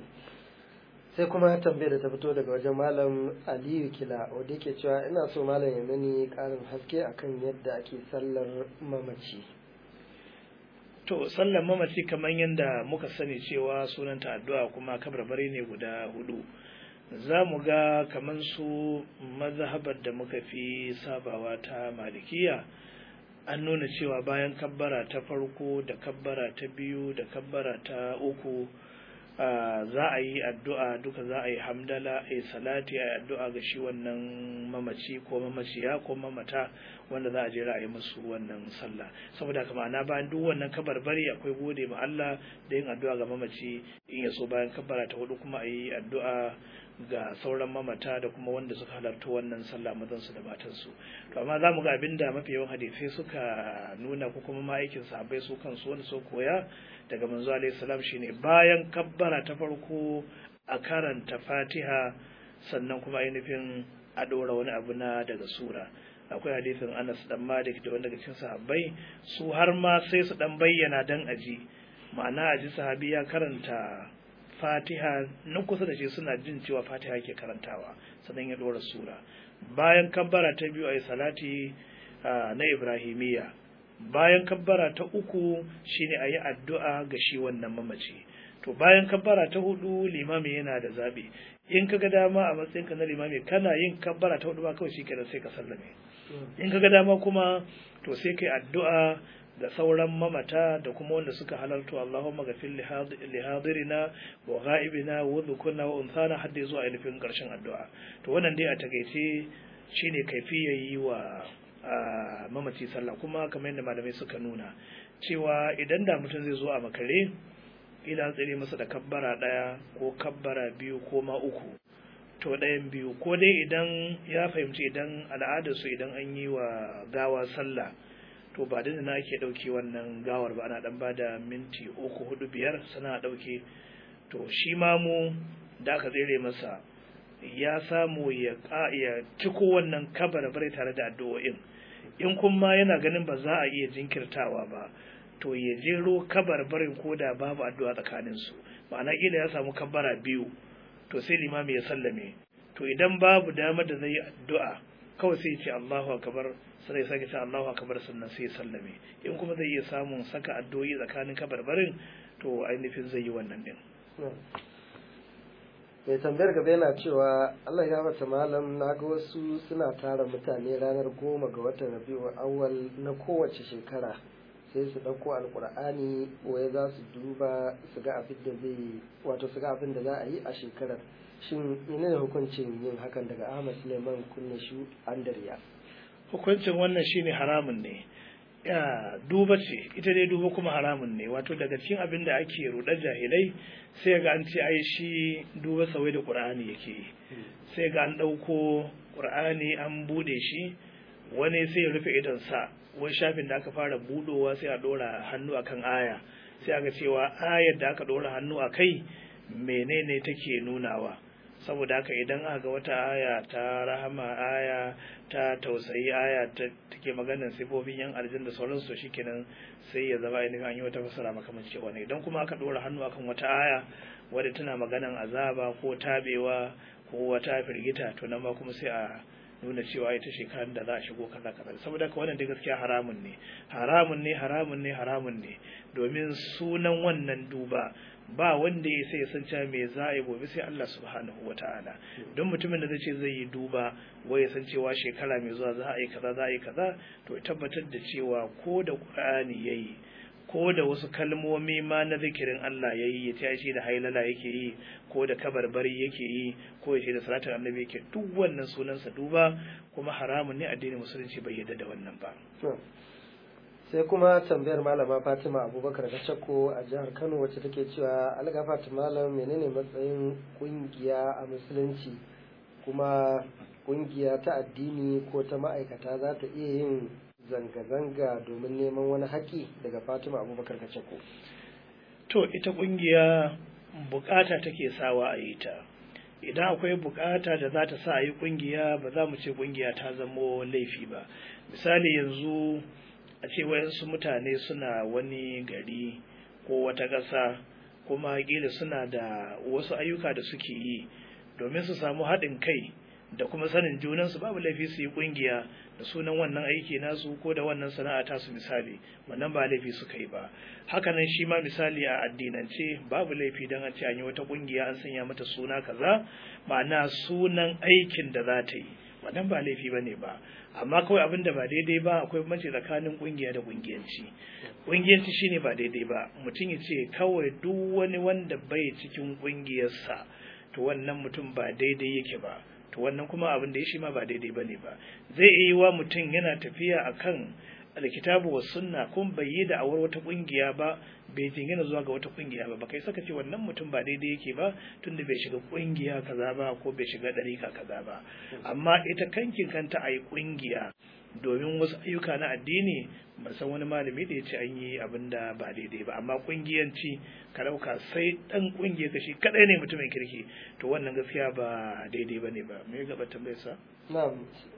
sai kuma tambayar da ta fito daga wajen malam aliyu kila wanda yake cewa ina so malam ya mani karin haske akan yadda ake sallar mamaci to sallar mamaci kamar yadda muka sani cewa sunanta addu'a kuma kabarbari ne guda hudu za mu ga kamar su mazhabar da muka fi sabawa ta malikiya an nuna cewa bayan kabbara ta farko da kabbara ta biyu da kabbara ta uku za a yi addu'a duka za a yi hamdala a yi salati a yi addu'a ga shi wannan mamaci ko mamaciya ko mamata wanda za a je a yi musu wannan sallah saboda haka ma'ana bayan duk wannan kabarbari akwai gode ma Allah da yin addu'a ga mamaci in ya so bayan kabbara ta hudu kuma a yi addu'a ga sauran mamata da kuma wanda suka halarta wannan sallah mazansu da matansu to amma za mu ga abinda mafi yawan hadisai suka nuna ko kuma ma'aikin sahabbai su kansu wanda su koya daga manzo alaihi salam shine bayan kabbara ta farko a karanta fatiha sannan kuma ainihin a ɗora wani abu na daga sura akwai hadisin anas dan malik da wanda daga cikin sahabbai su har ma sai su dan bayyana dan aji ma'ana aji sahabi ya karanta fatiha na kusa da shi suna jin cewa fatiha ke karantawa sannan ya ɗora sura bayan kabbara ta biyu a yi salati na ibrahimiyya bayan kabbara ta uku shine a yi addu'a ga shi wannan mamaci to bayan kabbara ta hudu limami yana da zaɓi in kaga dama a matsayinka na limami kana yin kabbara ta hudu ba kawai shikenan sai ka sallame in kaga dama kuma to sai kai addu'a da sauran mamata da kuma wanda suka halarta Allahumma ghafir li hadirina wa ghaibina wa dhukurna wa unthana hadda zuwa ainihin karshen addu'a to wannan dai a takaice shine kaifiyar yi wa mamaci sallah kuma kamar yadda malamai suka nuna cewa idan da mutum zai zo a makare ila tsire masa da kabbara ɗaya ko kabbara biyu ko ma uku to ɗayan biyu ko dai idan ya fahimci idan al'adarsu idan an yi wa gawa sallah to ba da na ake ɗauke wannan gawar ba ana ɗan bada minti uku hudu biyar sana ɗauke to shi ma mu da aka tsere masa ya samu ya ciko wannan kabar bare tare da addu'o'in in kuma yana ganin ba za a iya jinkirtawa ba to ya jero kabar barin koda babu addu'a tsakanin su ma'ana kila ya samu kabara biyu to sai limami ya sallame to idan babu damar da zai yi addu'a kawai sai ya ce Allahu akbar sai ya sake ce Allahu akbar sannan sai ya sallame in kuma zai iya samun saka addu'o'i tsakanin kabarbarin to ainihin zai yi wannan din mai tambayar gaba yana cewa Allah ya bata malam na ga wasu suna tara mutane ranar goma ga watan rabi'u awwal na kowace shekara sai su ɗauko alkur'ani waye za su duba su ga abin da zai wato su ga abin da za a yi a shekarar shin ina ne hukuncin yin hakan daga Ahmad Suleiman kunne shu Andariya hukuncin wannan shine haramun ne ya duba ce ita dai duba kuma haramun ne wato daga cikin abin da ake rudar jahilai sai ga an ce ai shi duba sawai da qur'ani yake yi sai ga an ɗauko qur'ani an bude shi wani sai ya rufe idon sa wai shafin da aka fara budowa sai a dora hannu akan aya sai aga cewa ayar da aka dora hannu a kai menene take nunawa saboda haka idan aka ga wata aya ta rahama aya ta tausayi aya ta take maganar sifofin yan aljin da sauransu to shikenan sai ya zama ainihin an yi wata fasara makamanci wani idan kuma aka dora hannu akan wata aya wadda tana maganar azaba ko tabewa ko wata firgita to nan ma kuma sai a nuna cewa ita shekarar da za a shigo kaza kaza saboda haka wannan dai gaskiya haramun ne haramun ne haramun ne haramun ne domin sunan wannan duba ba wanda ya sai ya san cewa me za a yi gobe sai Allah subhanahu wata'ala don mutumin da zai ce zai yi duba wai ya san cewa shekara mai zuwa za a yi kaza za a yi kaza to tabbatar da cewa ko da Qur'ani yayi ko da wasu kalmomi ma na zikirin Allah yayi ya ta shi da hailala yake yi ko da kabarbari yake yi ko ya ce da salatin annabi yake duk wannan sunansa duba kuma haramun ne addinin musulunci bai yarda da wannan ba sai kuma tambayar malama fatima abubakar da shakko a jihar kano wacce take cewa algafat malam menene matsayin kungiya a musulunci kuma kungiya ta addini ko ta ma'aikata za ta iya yin zanga-zanga domin neman wani haƙi daga fatima abubakar da shakko to ita kungiya bukata take sawa a yi ta idan akwai bukata da za ta sa a yi kungiya ba za mu ce kungiya ta zamo laifi ba misali yanzu a ce wayansu mutane suna wani gari ko wata ƙasa kuma ƙila suna da wasu ayyuka da suke yi domin su samu haɗin kai da kuma sanin junansu babu laifi su yi ƙungiya da sunan wannan aiki nasu ko da wannan sana'a tasu misali wannan ba laifi suka yi ba hakanan shi ma misali a addinance babu laifi don an ce an yi wata ƙungiya an sanya mata suna kaza ma'ana sunan aikin da za ta yi wannan ba laifi bane ba amma kawai abin da ba daidai ba akwai bambanci tsakanin kungiya da kungiyanci kungiyanci shine ba daidai ba mutum ya ce kawai duk wani wanda bai cikin kungiyarsa to wannan mutum ba daidai yake ba to wannan kuma abin da ya shi ma ba daidai bane ba zai iya yi wa mutum yana tafiya akan alkitabu wa sunna kun bai yi da awar wata kungiya ba bai jingina zuwa ga wata kungiya ba kai saka ce wannan mutum ba daidai yake ba tunda bai shiga kungiya kaza ba ko bai shiga dariƙa kaza ba amma ita kankin kanta a yi kungiya domin wasu ayyuka na addini ban san wani malami da ya ce an yi abin da ba daidai ba amma kungiyanci ka ɗauka sai ɗan kungiya ka shi kaɗai ne mutumin kirki to wannan gaskiya ba daidai ba ne ba me gaba tambayar sa na'am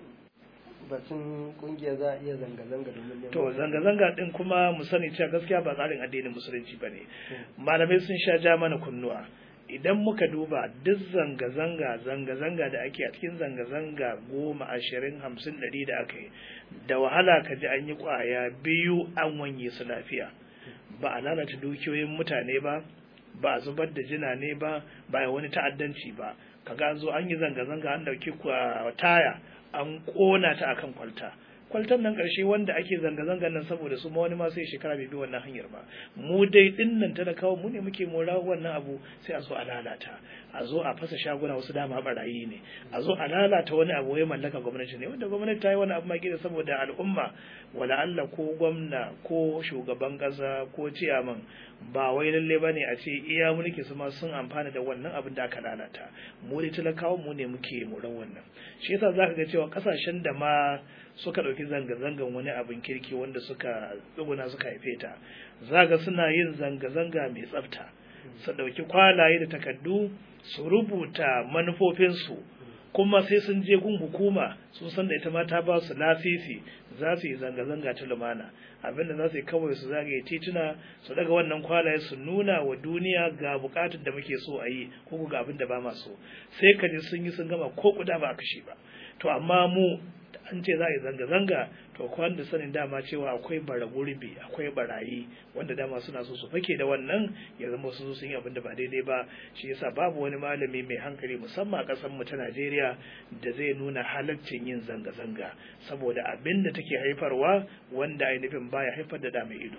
batun kungiya za a iya zanga-zanga domin neman to zanga-zanga din kuma mu sani cewa gaskiya ba tsarin addinin musulunci ba ne malamai sun sha ja mana kunnuwa idan muka duba duk zanga-zanga zanga-zanga da ake a cikin zanga-zanga goma ashirin hamsin ɗari da aka yi da wahala ka ji an yi ƙwaya biyu an wanye su lafiya ba a lalata dukiyoyin mutane ba ba a zubar da jina ne ba ba a wani ta'addanci ba kaga an zo an yi zanga-zanga an ɗauki taya an ƙona ta akan kwalta kwaltan nan ƙarshe wanda ake zanga-zangan nan saboda su ma wani ma sai shekara bai bi wannan hanyar ba mu dai din nan talakawa mu ne muke mora wannan abu sai a zo a lalata a zo a fasa shaguna wasu dama barayi ne a zo a lalata wani abu ya mallaka gwamnati ne wanda gwamnati ta yi wani abu ma gida saboda al'umma wala Allah ko gwamna ko shugaban ƙasa ko ciyaman ba wai lalle bane a ce iya mulki su ma sun amfana da wannan abin da aka lalata mu dai talakawa mu ne muke moran wannan shi yasa zaka ga cewa kasashen da ma suka ɗauki zanga-zangan wani abin kirki wanda suka tsuguna suka haife ta zaga suna yin zanga-zanga mai tsafta su ɗauki kwalaye da takardu su rubuta manufofinsu kuma sai sun je gun hukuma sun san da ita ma ta ba su lasisi za su yi zanga-zanga ta lumana abinda za su yi kawai su zagaye tituna su daga wannan kwalaye su nuna wa duniya ga bukatun da muke so a yi ko ga abin da ba ma so sai ka ji sun yi sun gama ko kuda ba a kashe ba to amma mu an ce za a yi zanga-zanga to kwan da sanin dama cewa akwai bara gurbi akwai barayi wanda dama suna so su fake da wannan ya zama su sun yi abin da ba daidai ba shi yasa babu wani malami mai hankali musamman a ƙasar mu ta Najeriya da zai nuna halaccin yin zanga-zanga saboda abin da take haifarwa wanda ainihin baya haifar da da mai ido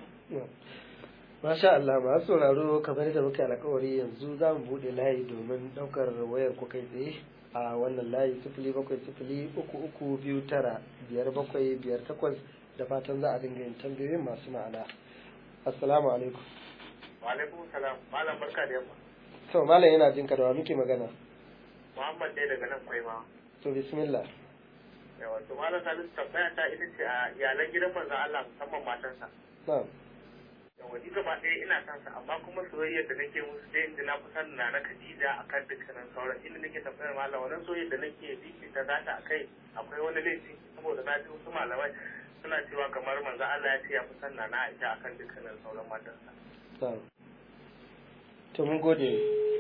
Masha Allah masu sauraro kamar da muke alkawari yanzu za mu buɗe layi domin ɗaukar wayar ku kai tsaye a wannan layi sifili bakwai sifili uku uku biyu tara biyar bakwai biyar takwas da fatan za a dinga yin tambayoyin masu ma'ana assalamu alaikum wa alaikum salam malam barka da yamma to malam yana jin da wa muke magana muhammad dai daga nan kwaima to bismillah yawa to malam salisu tambaya ta ita ce a iyalan gidan manzon Allah musamman matansa na'am yawa ni gaba ɗaya ina son sa amma kuma soyayyar da nake musu dai inda na fi son na na Khadija akan dukkanin sauran inda nake tambayar malam wannan soyayyar da nake bibita za ta akai akwai wani laifi saboda na ji wasu malamai suna cewa kamar manzo Allah ya ce ya fi son na na Aisha akan dukkanin sauran matansa na'am to mun gode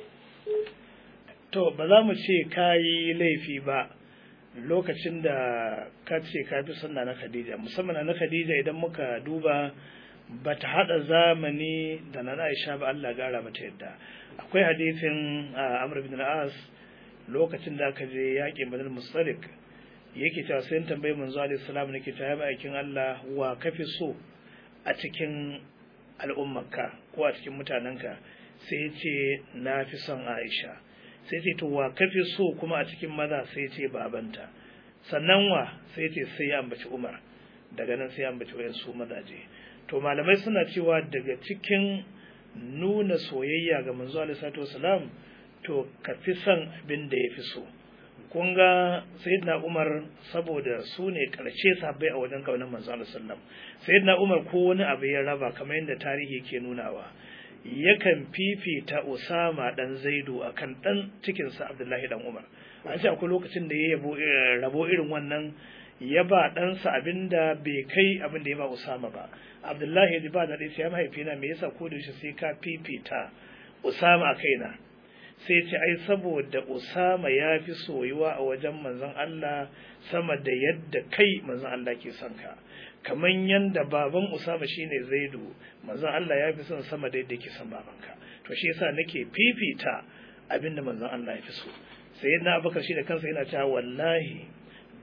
to ba za mu ce ka yi laifi ba lokacin da ka ce ka fi sunna na Khadija musamman na Khadija idan muka duba ba ta haɗa zamani da na Aisha ba Allah gara mata yadda akwai hadisin Amr bin al-As lokacin da aka je yaƙin Badr Mustalik yake cewa sai tambayi manzo alaihi salam nake ta yaba aikin Allah wa kafi so a cikin al'ummarka ko a cikin mutanenka sai ya ce na fi son Aisha sai ce to wa kafi so kuma a cikin maza sai ce babanta sannan wa sai ce sai ya ambaci Umar daga nan sai ya ambaci wayansu mazaje to malamai suna cewa daga cikin nuna soyayya ga manzo alaihi salatu wasalam to ka fi son abin da ya fi so kun ga sayyidina Umar saboda su ne karshe sabai a wajen kaunar manzo alaihi sallam sayyidina Umar ko wani abu ya raba kamar yadda tarihi ke nunawa yakan fifita Usama dan Zaidu akan dan cikinsa Abdullahi dan Umar an ce akwai lokacin da ya yabo rabo irin wannan ya ba ɗansa abin da bai kai abin da ya ba Usama ba Abdullahi ya ji ba daɗi sai ya mahaifina me yasa ko da sai ka fifita Usama a kaina sai ce ai saboda Usama ya fi soyuwa a wajen manzon Allah sama da yadda kai manzon Allah ke son ka kamar yanda baban Usama shine Zaidu manzon Allah ya fi son sama da yadda yake son babanka to shi yasa nake fifita abin da manzon Allah ya fi so sai na Abubakar shi da kansa yana cewa wallahi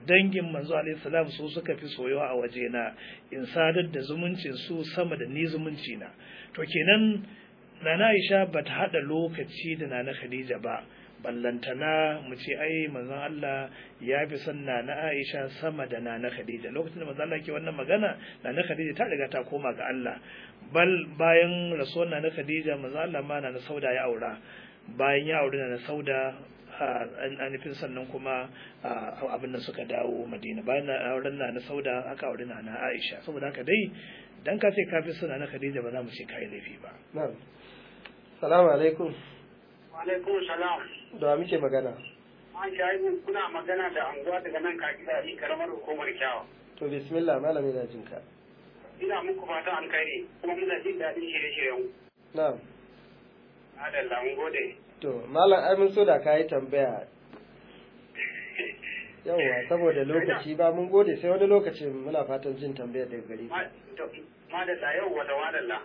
dangin manzo alaihi salam su suka fi soyuwa a wajena in sadar da zumuncin su sama da ni zumunci na to kenan nana Aisha bata hada lokaci da nana Khadija ba ballantana mu ce ai manzon Allah ya fi son nana Aisha sama da nana Khadija lokacin da manzon Allah ke wannan magana nana Khadija ta riga ta koma ga Allah bal bayan rasuwar nana Khadija manzon Allah ma nana Sauda ya aura bayan ya auri nana Sauda an nufin sannan kuma abin da suka dawo Madina bayan auren nana Sauda aka auri nana Aisha saboda haka dai dan ka ce ka fi son nana Khadija ba za mu ce kai laifi ba na'am salamu alaikum alaikum salam da muke magana an shahidu kuna magana da anguwa daga nan ka gida yi karamar hukumar kyawa to bismillah malami na jin ka ina muku fata an kai ne kuma muna jin daɗin shirye-shiryen na'am adalla mun gode to malam ai mun so da ka yi tambaya yawwa saboda lokaci ba mun gode sai wani lokacin muna fatan jin tambayar daga gare ka madalla yau wata madalla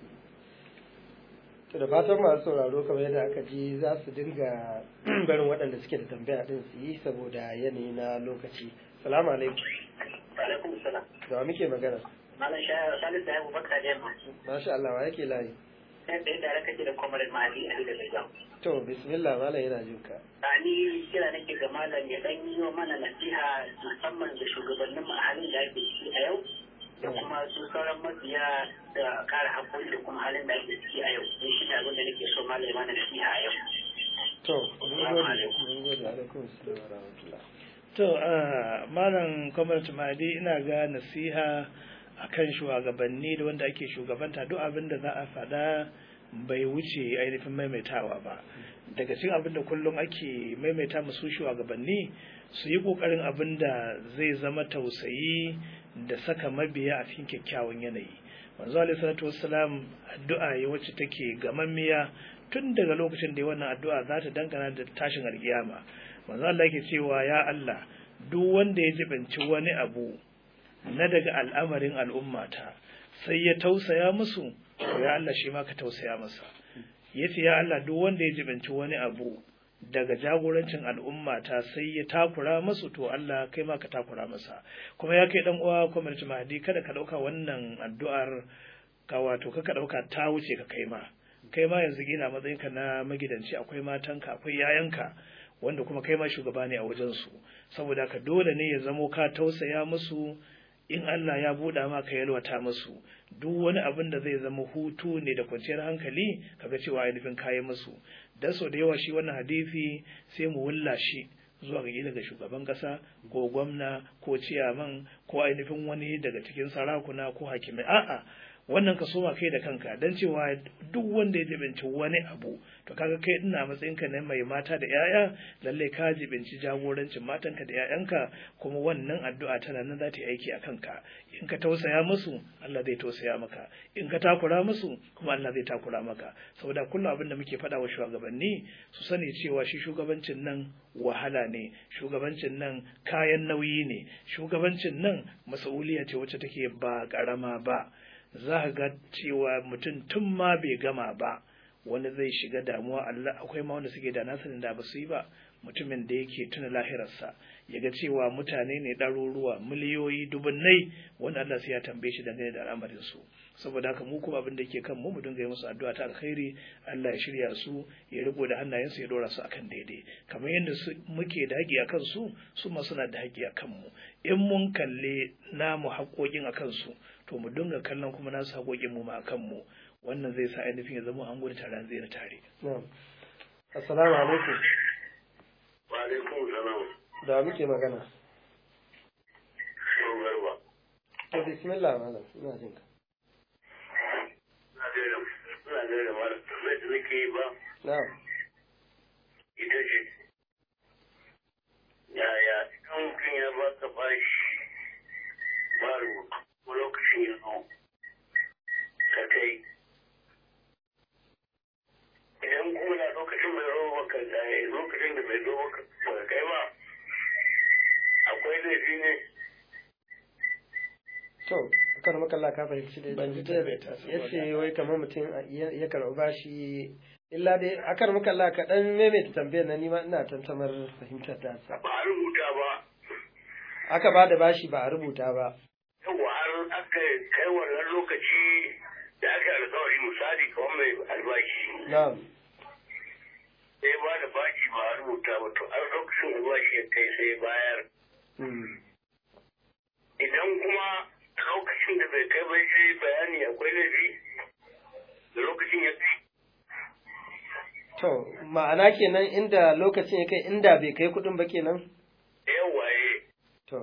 to da fatan masu sauraro kamar yadda aka ji za su dinga barin waɗanda suke da tambaya din su yi saboda yanayi na lokaci salamu alaikum alaikum salam da muke magana malam shayar salisu da yabu baka da yamma masha Allah wa yake layi sai da yadda raka ce da kwamarin ma'adi a da zai to bismillah malam yana jin ka ni kira nake ga malam ya dan yi wa mana nasiha musamman da shugabannin mu a halin da ake ciki a yau da kuma su sauran mabiya da kare haƙƙoƙi da kuma halin da ake ciki a yau ni shi ne abin da nake so malam ya mana nasiha a yau to mun gode mun gode alaikum assalam wa rahmatullah to malam kwamar tumadi ina ga nasiha akan shugabanni da wanda ake shugabanta duk abin da za a faɗa bai wuce ainihin maimaitawa ba daga cikin abin da kullum ake maimaita musu shugabanni su yi ƙoƙarin abin da zai zama tausayi da saka mabiya a cikin kyakkyawan yanayi manzo alaihi salatu wassalam addu'a ya wacce take gamammiya tun daga lokacin da wannan addu'a za ta dangana da tashin alkiyama manzo Allah yake cewa ya Allah duk wanda ya jibanci wani abu na daga al'amarin al'ummata sai ya tausaya musu to ya Allah shi ma ka tausaya masa yace ya Allah duk wanda ya jibanci wani abu daga jagorancin al'ummata sai ya takura masu to Allah kai ma ka takura masa kuma ya kai dan uwa kwamar mahdi kada ka dauka wannan addu'ar ka wato ka dauka ta wuce ka kai ma kai ma yanzu gina matsayinka na magidanci akwai matanka akwai yayanka wanda kuma kai ma shugaba ne a wajen su saboda ka dole ne ya zamo ka tausaya musu in Allah ya buɗa ma ka yalwata musu duk wani abin da zai zama hutu ne da kwanciyar hankali kaga cewa ainihin kayi musu dan so da yawa shi wannan hadisi sai mu wulla shi zuwa ga daga shugaban kasa ko gwamna ko ciyaman ko ainihin wani daga cikin sarakuna ko hakimai a'a wannan ka soma kai da kanka dan cewa duk wanda ya jibinci wani abu to kaga kai ina matsayinka na mai mata da yaya lalle ka jibinci jagorancin matanka da yayanka kuma wannan addu'a tana nan za ta yi aiki a kanka in ka tausaya musu Allah zai tausaya maka in ka takura musu kuma Allah zai takura maka saboda kullum abin da muke faɗa wa shugabanni su sani cewa shi shugabancin nan wahala ne shugabancin nan kayan nauyi ne shugabancin nan mas'uliya ce wacce take ba ƙarama ba za ka ga cewa mutum tun ma bai gama ba wani zai shiga damuwa Allah akwai ma wanda suke da nasanin da ba su yi ba mutumin da yake tuna lahirarsa ya ga cewa mutane ne ɗaruruwa miliyoyi dubunnai wanda Allah sai ya tambaye shi dangane da al'amarin su saboda haka mu kuma abin da yake kan mu mu dinga yi musu addu'a ta alkhairi Allah ya shirya su ya riko da hannayensu ya dora su akan daidai kamar yadda muke da haƙi akan su su ma suna da haƙi akan mu in mun kalle namu haƙoƙin akan su to mu dinga kallon kuma nasu haƙoƙin mu ma akan mu wannan zai sa ainihin ya zama an gudu tare an zai tare. Assalamu alaikum. Wa alaikum salam. Da muke magana. Garba. To bismillah malam ina jin ka. Ina gaida ina gaida malam tambayar da nake yi ba Na'am. ita ce yaya idan mutum ya ba ka bashi ba rubutu ko lokacin ya zo ka kai idan kuma na lokacin bai zo ba ka lokacin da bai zo ba ka kai ba akwai laifi ne To, akan makalla ka fahimci dai Ban ji tambayar ta ya saboda- ce wai kamar mutum ya ya karɓi bashi illa dai akan makalla ka dan maimaita tambayar na nima ina tantamar fahimtar ta sa. ba a rubuta ba aka ba da bashi ba a rubuta ba Yawwa har aka kai wannan lokaci da aka alkawari misali kamar mai albashi. na'am Sai ba da bashi ba a rubuta ba to an lokacin albashi ya kai sai bayar. Mm. Idan kuma lokacin da bai kai bai sai bayani akwai laifi da lokacin ya kai. to ma'ana kenan inda lokacin ya kai inda bai kai kuɗin ba kenan Yawwa eh. to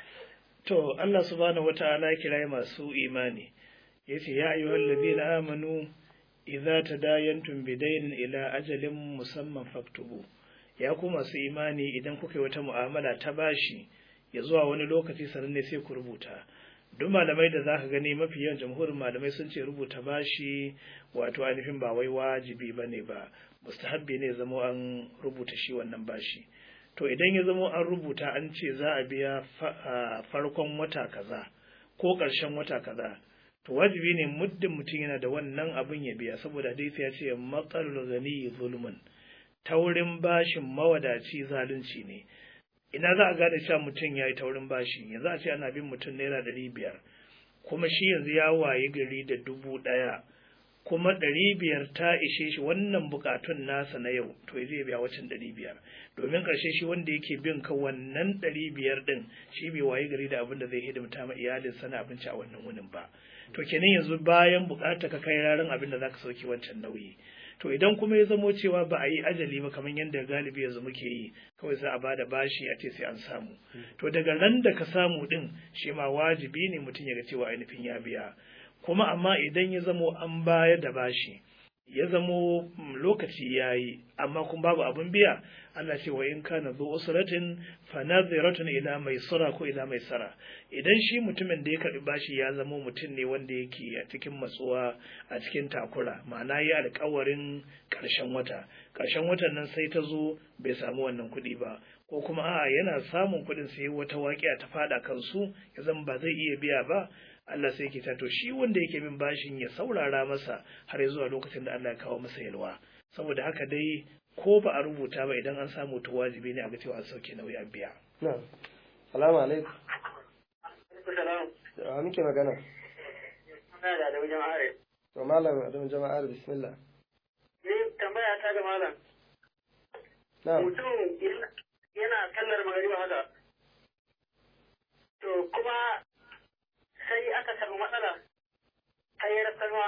To Allah subhanahu wata'ala ya kira masu imani yace ya ayyuhal ladina amanu idza tadayantum bidaynin ila ajalin musamman faktubu ya ku masu imani idan kuka yi wata mu'amala ta bashi ya zuwa wani lokaci sannan ne sai ku rubuta duk malamai da zaka gani mafi yawan jamhurin malamai sun ce rubuta bashi wato ainihin ba wai wajibi bane ba mustahabbi ne zamo an rubuta shi wannan bashi to idan ya zamo an rubuta an ce za a biya fa- a farkon wata kaza ko ƙarshen wata kaza to wajibi ne muddin mutum yana da wannan abin ya biya saboda hadisi ya ce matsalul gani zulmun taurin bashin mawadaci zalunci ne ina za a gane cewa mutum ya yi taurin bashi yanzu a ce ana bin mutum naira ɗari biyar kuma shi yanzu ya waye gari da dubu ɗaya kuma ɗari biyar ta ishe shi wannan bukatun nasa na yau to zai biya wacin ɗari biyar domin ƙarshe shi wanda yake bin ka wannan ɗari biyar ɗin shi bai waye gari da abin da zai hidimta ma iyalinsa na abinci a wannan wunin ba to kenan yanzu bayan bukata ka kai ranar abin da zaka sauke wancan nauyi to idan kuma ya zamo cewa ba a yi ajali ba kamar yadda galibi yanzu muke yi kawai za a bada bashi a ce sai an samu to daga ran da ka samu din shi ma wajibi ne mutum ya ga cewa ainihin ya biya kuma amma idan ya zamo an bayar da bashi ya zamo mm, lokaci ya yi amma kuma babu abin biya Allah ce wa in kana zu usratin fa nadhiratun ila maisara ko ila maisara idan shi mutumin da ya karbi bashi ya zamo mutum ne wanda yake a cikin matsuwa a cikin takura ma'ana ya alƙawarin ƙarshen wata ƙarshen watan nan sai ta zo bai samu wannan kuɗi ba ko kuma a'a yana samun kuɗin sai wata waƙiya ta fada kansu ya zama ba zai iya biya ba Allah sai ke to shi wanda yake bin bashin ya saurara masa har zuwa lokacin da Allah ya kawo masa yalwa saboda haka dai ko ba a rubuta ba idan an samu to wajibi ne a ga cewa an sauke nauyi an biya na'am salamu alaikum Salam. da muke magana Ina da da wajen are. to malam adam jama'ar bismillah Ni tambaya ta ga malam. na'am Mutum yana kallar magariba haka. To kuma sai aka samu matsala ta yi rasarwa.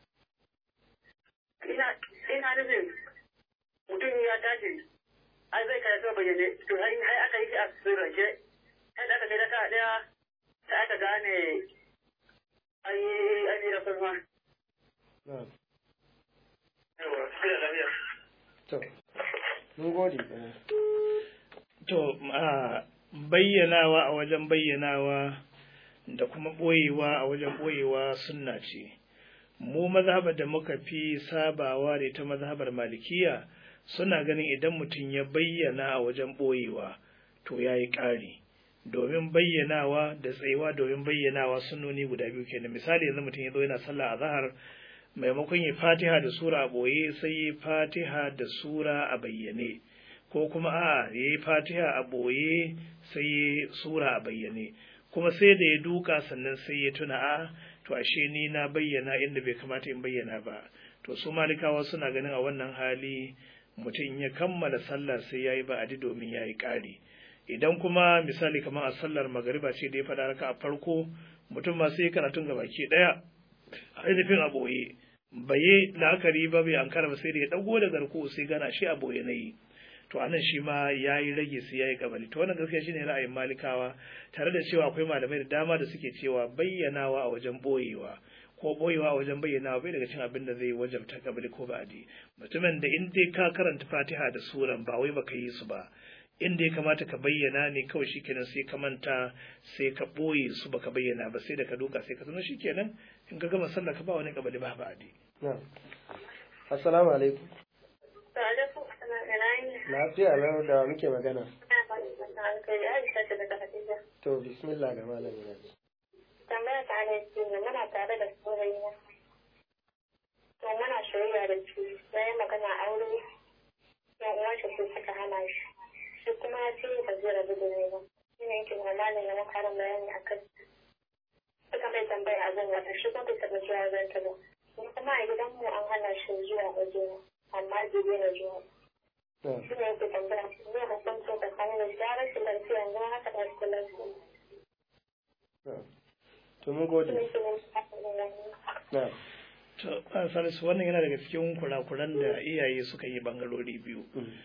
Ina ina nufin mutum ya tashi ai zai karatu bayyane to har har aka yi shi a sirrance sai da aka kai raka daya sai aka gane an yi an yi rasarwa. na'am Yawa, sai da lafiya. to mun gode eh. to a bayyanawa a wajen bayyanawa da kuma ɓoyewa a wajen ɓoyewa sunna ce mu mazhabar da muka fi sabawa da ita mazhabar malikiya suna ganin idan mutum ya bayyana a wajen ɓoyewa to ya yi ƙari domin bayyanawa da tsayuwa domin bayyanawa sunnoni guda biyu kenan misali yanzu mutum ya zo yana sallah a zahar maimakon ya fatiha da sura a ɓoye sai ya fatiha da sura a bayyane ko kuma a ya yi fatiha a ɓoye sai ya sura a bayyane kuma sai da ya duka sannan sai ya tuna a to ashe ni na bayyana inda bai kamata in bayyana ba to su malikawa suna ganin a wannan hali mutum ya kammala sallah sai ya yi ba'adi domin ya yi ƙari idan kuma misali kamar a sallar magariba ce da ya faɗa raka a farko mutum ma sai karatun gabaki ɗaya ainihin a ɓoye bai yi la'akari ba bai ankara ba sai da ya ɗago da garko sai gana shi a ɓoye na yi to anan shi ma ya yi rage sai ya yi kabali to wannan gaskiya shine ra'ayin malikawa tare da cewa akwai malamai da dama da suke cewa bayyanawa a wajen boyewa ko boyewa a wajen bayyanawa bai daga cin abin da zai wajabta kabali ko ba'adi mutumin da in dai ka karanta fatiha da suran ba wai baka yi su ba inda ya kamata ka bayyana ne kawai shikenan sai ka manta sai ka boye su baka bayyana ba sai da ka duka sai ka zama shikenan in ka gama sallah ka ba wani kabali ba ba'adi na'am assalamu alaikum alaikum assalam ina yi lafiya lau da muke magana ina fatan da hankali Aisha ce daga Khadija to bismillah ga malamin yanzu tambaya ta ne ce ne muna tare da saurayina to muna shirya da shi sai magana aure yan uwan shi su suka hana shi shi kuma ya ce ba zai rabu da ni ba shi ne yake kuma malam ya makarin bayani a kan suka mai tambaya a zan wata shi kuma bai taɓa zuwa wajen ta ba ni kuma a gidanmu an hana shi zuwa waje amma bai daina zuwa shi ne yake tambaya ne hukuncin tsakanin da shi ya rashin lafiya yanzu haka da rashin lafiya to mun gode shi ne shi ne na To, Salisu wannan yana daga cikin kurakuran da iyaye suka yi bangarori biyu.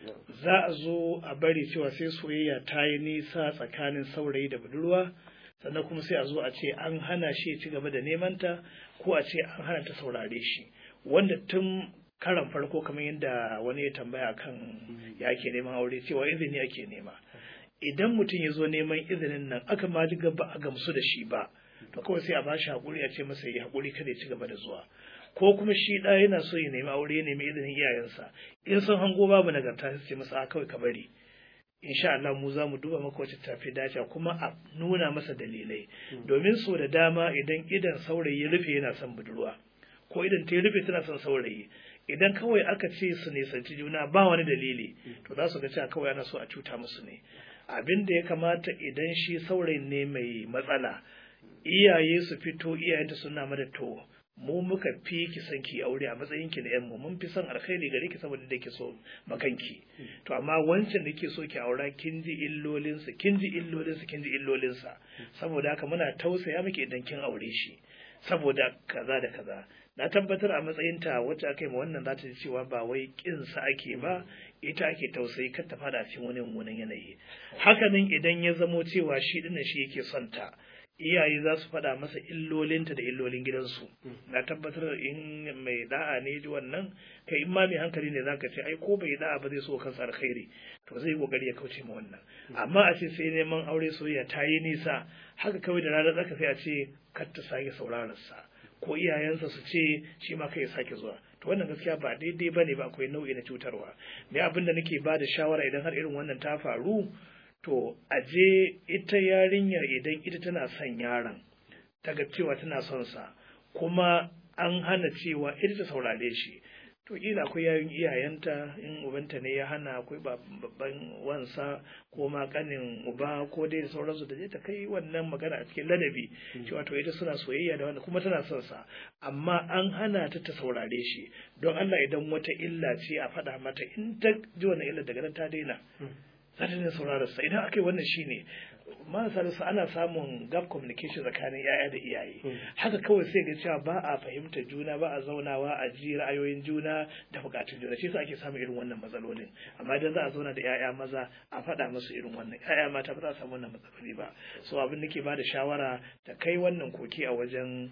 Za a zo a bari cewa sai soyayya ta yi nisa tsakanin saurayi da budurwa, sannan kuma sai a zo a ce an hana shi ya ci gaba da nemanta ko a ce an hana ta saurare shi. Wanda tun karan farko kamar yadda wani ya tambaya kan ya ake neman aure cewa izini ake nema. Idan mutum ya zo neman izinin nan aka ma ji ba a gamsu da shi ba, to kawai sai a ba shi haƙuri a ce masa ya haƙuri kada ya ci gaba da zuwa. ko kuma shi ɗa yana so ya nemi aure ya nemi izinin iyayensa in sun hango babu nagarta sai ce masa a kawai ka bari insha Allah mu za mu duba maka wacce tafi dace kuma a nuna masa dalilai domin so da dama idan idan saurayi ya rufe yana son budurwa ko idan ta rufe tana son saurayi idan kawai aka ce su nisanci juna ba wani dalili to za su ga cewa kawai ana so a cuta musu ne abin da ya kamata idan shi saurayin ne mai matsala iyaye su fito iyayenta suna mada to mu muka fi ki son ki aure a matsayin ki na yan mu mun fi son alkhairi gare ki saboda da ke so makanki to amma wancan da ke so ki aura kin ji illolin sa kin ji illolin sa kin ji illolin sa saboda haka muna tausaya miki idan kin aure shi saboda kaza da kaza na tabbatar a matsayin ta wacce aka yi ma wannan za ta ji cewa ba wai kin sa ake ba ita ake tausayi kar ta fada cikin wani mummunan yanayi hakanan idan ya zamo cewa shi dinnan shi yake son ta iyaye za su faɗa masa illolinta da illolin gidansu na tabbatar in mai da'a ne ji wannan kai in ma mai hankali ne zaka ce ai ko bai da'a ba zai so kansa alkhairi to zai kokari ya kauce ma wannan amma a ce sai neman aure soyayya ta yi nisa haka kawai da ranar zaka sai a ce kar ta sake sauraron sa ko iyayensa su ce shi ma kai sake zuwa to wannan gaskiya ba daidai bane ba akwai nau'i na cutarwa ne abin da nake ba da shawara idan har irin wannan ta faru to aje ita yarinyar idan ita tana son yaron ta ga cewa tana son sa kuma an hana cewa ita ta saurare shi to kila akwai yayin iyayenta in ubanta ne ya hana akwai babban wansa ko ma kanin uba ko dai da sauransu da je ta kai wannan magana a cikin ladabi cewa to ita suna soyayya da wanda kuma tana son sa amma an hana ta ta saurare shi don Allah idan wata illa ce a faɗa mata in ta ji wannan illa daga nan ta daina za ta daina sauraron sa idan aka yi wannan shine marasa su ana samun gap communication tsakanin yaya da iyaye haka kawai sai ga cewa ba a fahimtar juna ba a zaunawa a ji ra'ayoyin juna da bukatun juna shi yasa ake samun irin wannan matsalolin amma idan za a zauna da yaya maza a faɗa musu irin wannan yaya mata ba za a samu wannan matsaloli ba so abin da ke ba da shawara ta kai wannan koki a wajen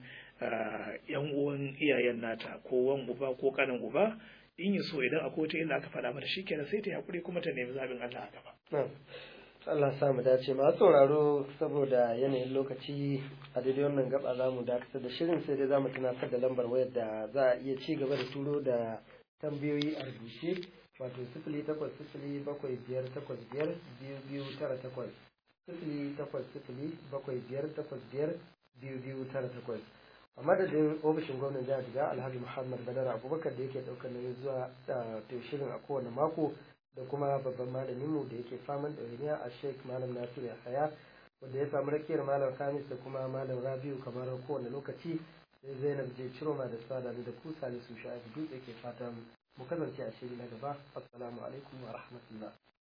yan uwan iyayen nata ko wan uba ko kanin uba in yi so idan akwai wata illa aka faɗa mata shi kenan sai ta hakuri kuma ta nemi zaɓin Allah a gaba. Allah sa mu dace masu sauraro saboda yanayin lokaci a daidai wannan gaba za mu dakatar da shirin sai dai za mu tunatar da lambar wayar da za a iya ci gaba da turo da tambayoyi a rubuce wato sifili takwas sifili bakwai biyar takwas biyar biyu biyu tara takwas sifili takwas sifili bakwai biyar takwas biyar biyu biyu tara takwas a madadin ofishin gwamnan jihar jiga alhaji muhammad badar abubakar da yake ɗaukar nauyin zuwa da shirin a kowane mako da kuma babban malaminmu da yake faman ɗawainiya a sheik malam nasiru yahaya wanda ya samu rakiyar malam kamis da kuma malam rabiu kamar kowane lokaci sai zainab je ciroma da sada da ku salisu sha'ibu dutse ke fatan mu kasance a shiri na gaba assalamu alaikum wa rahmatullah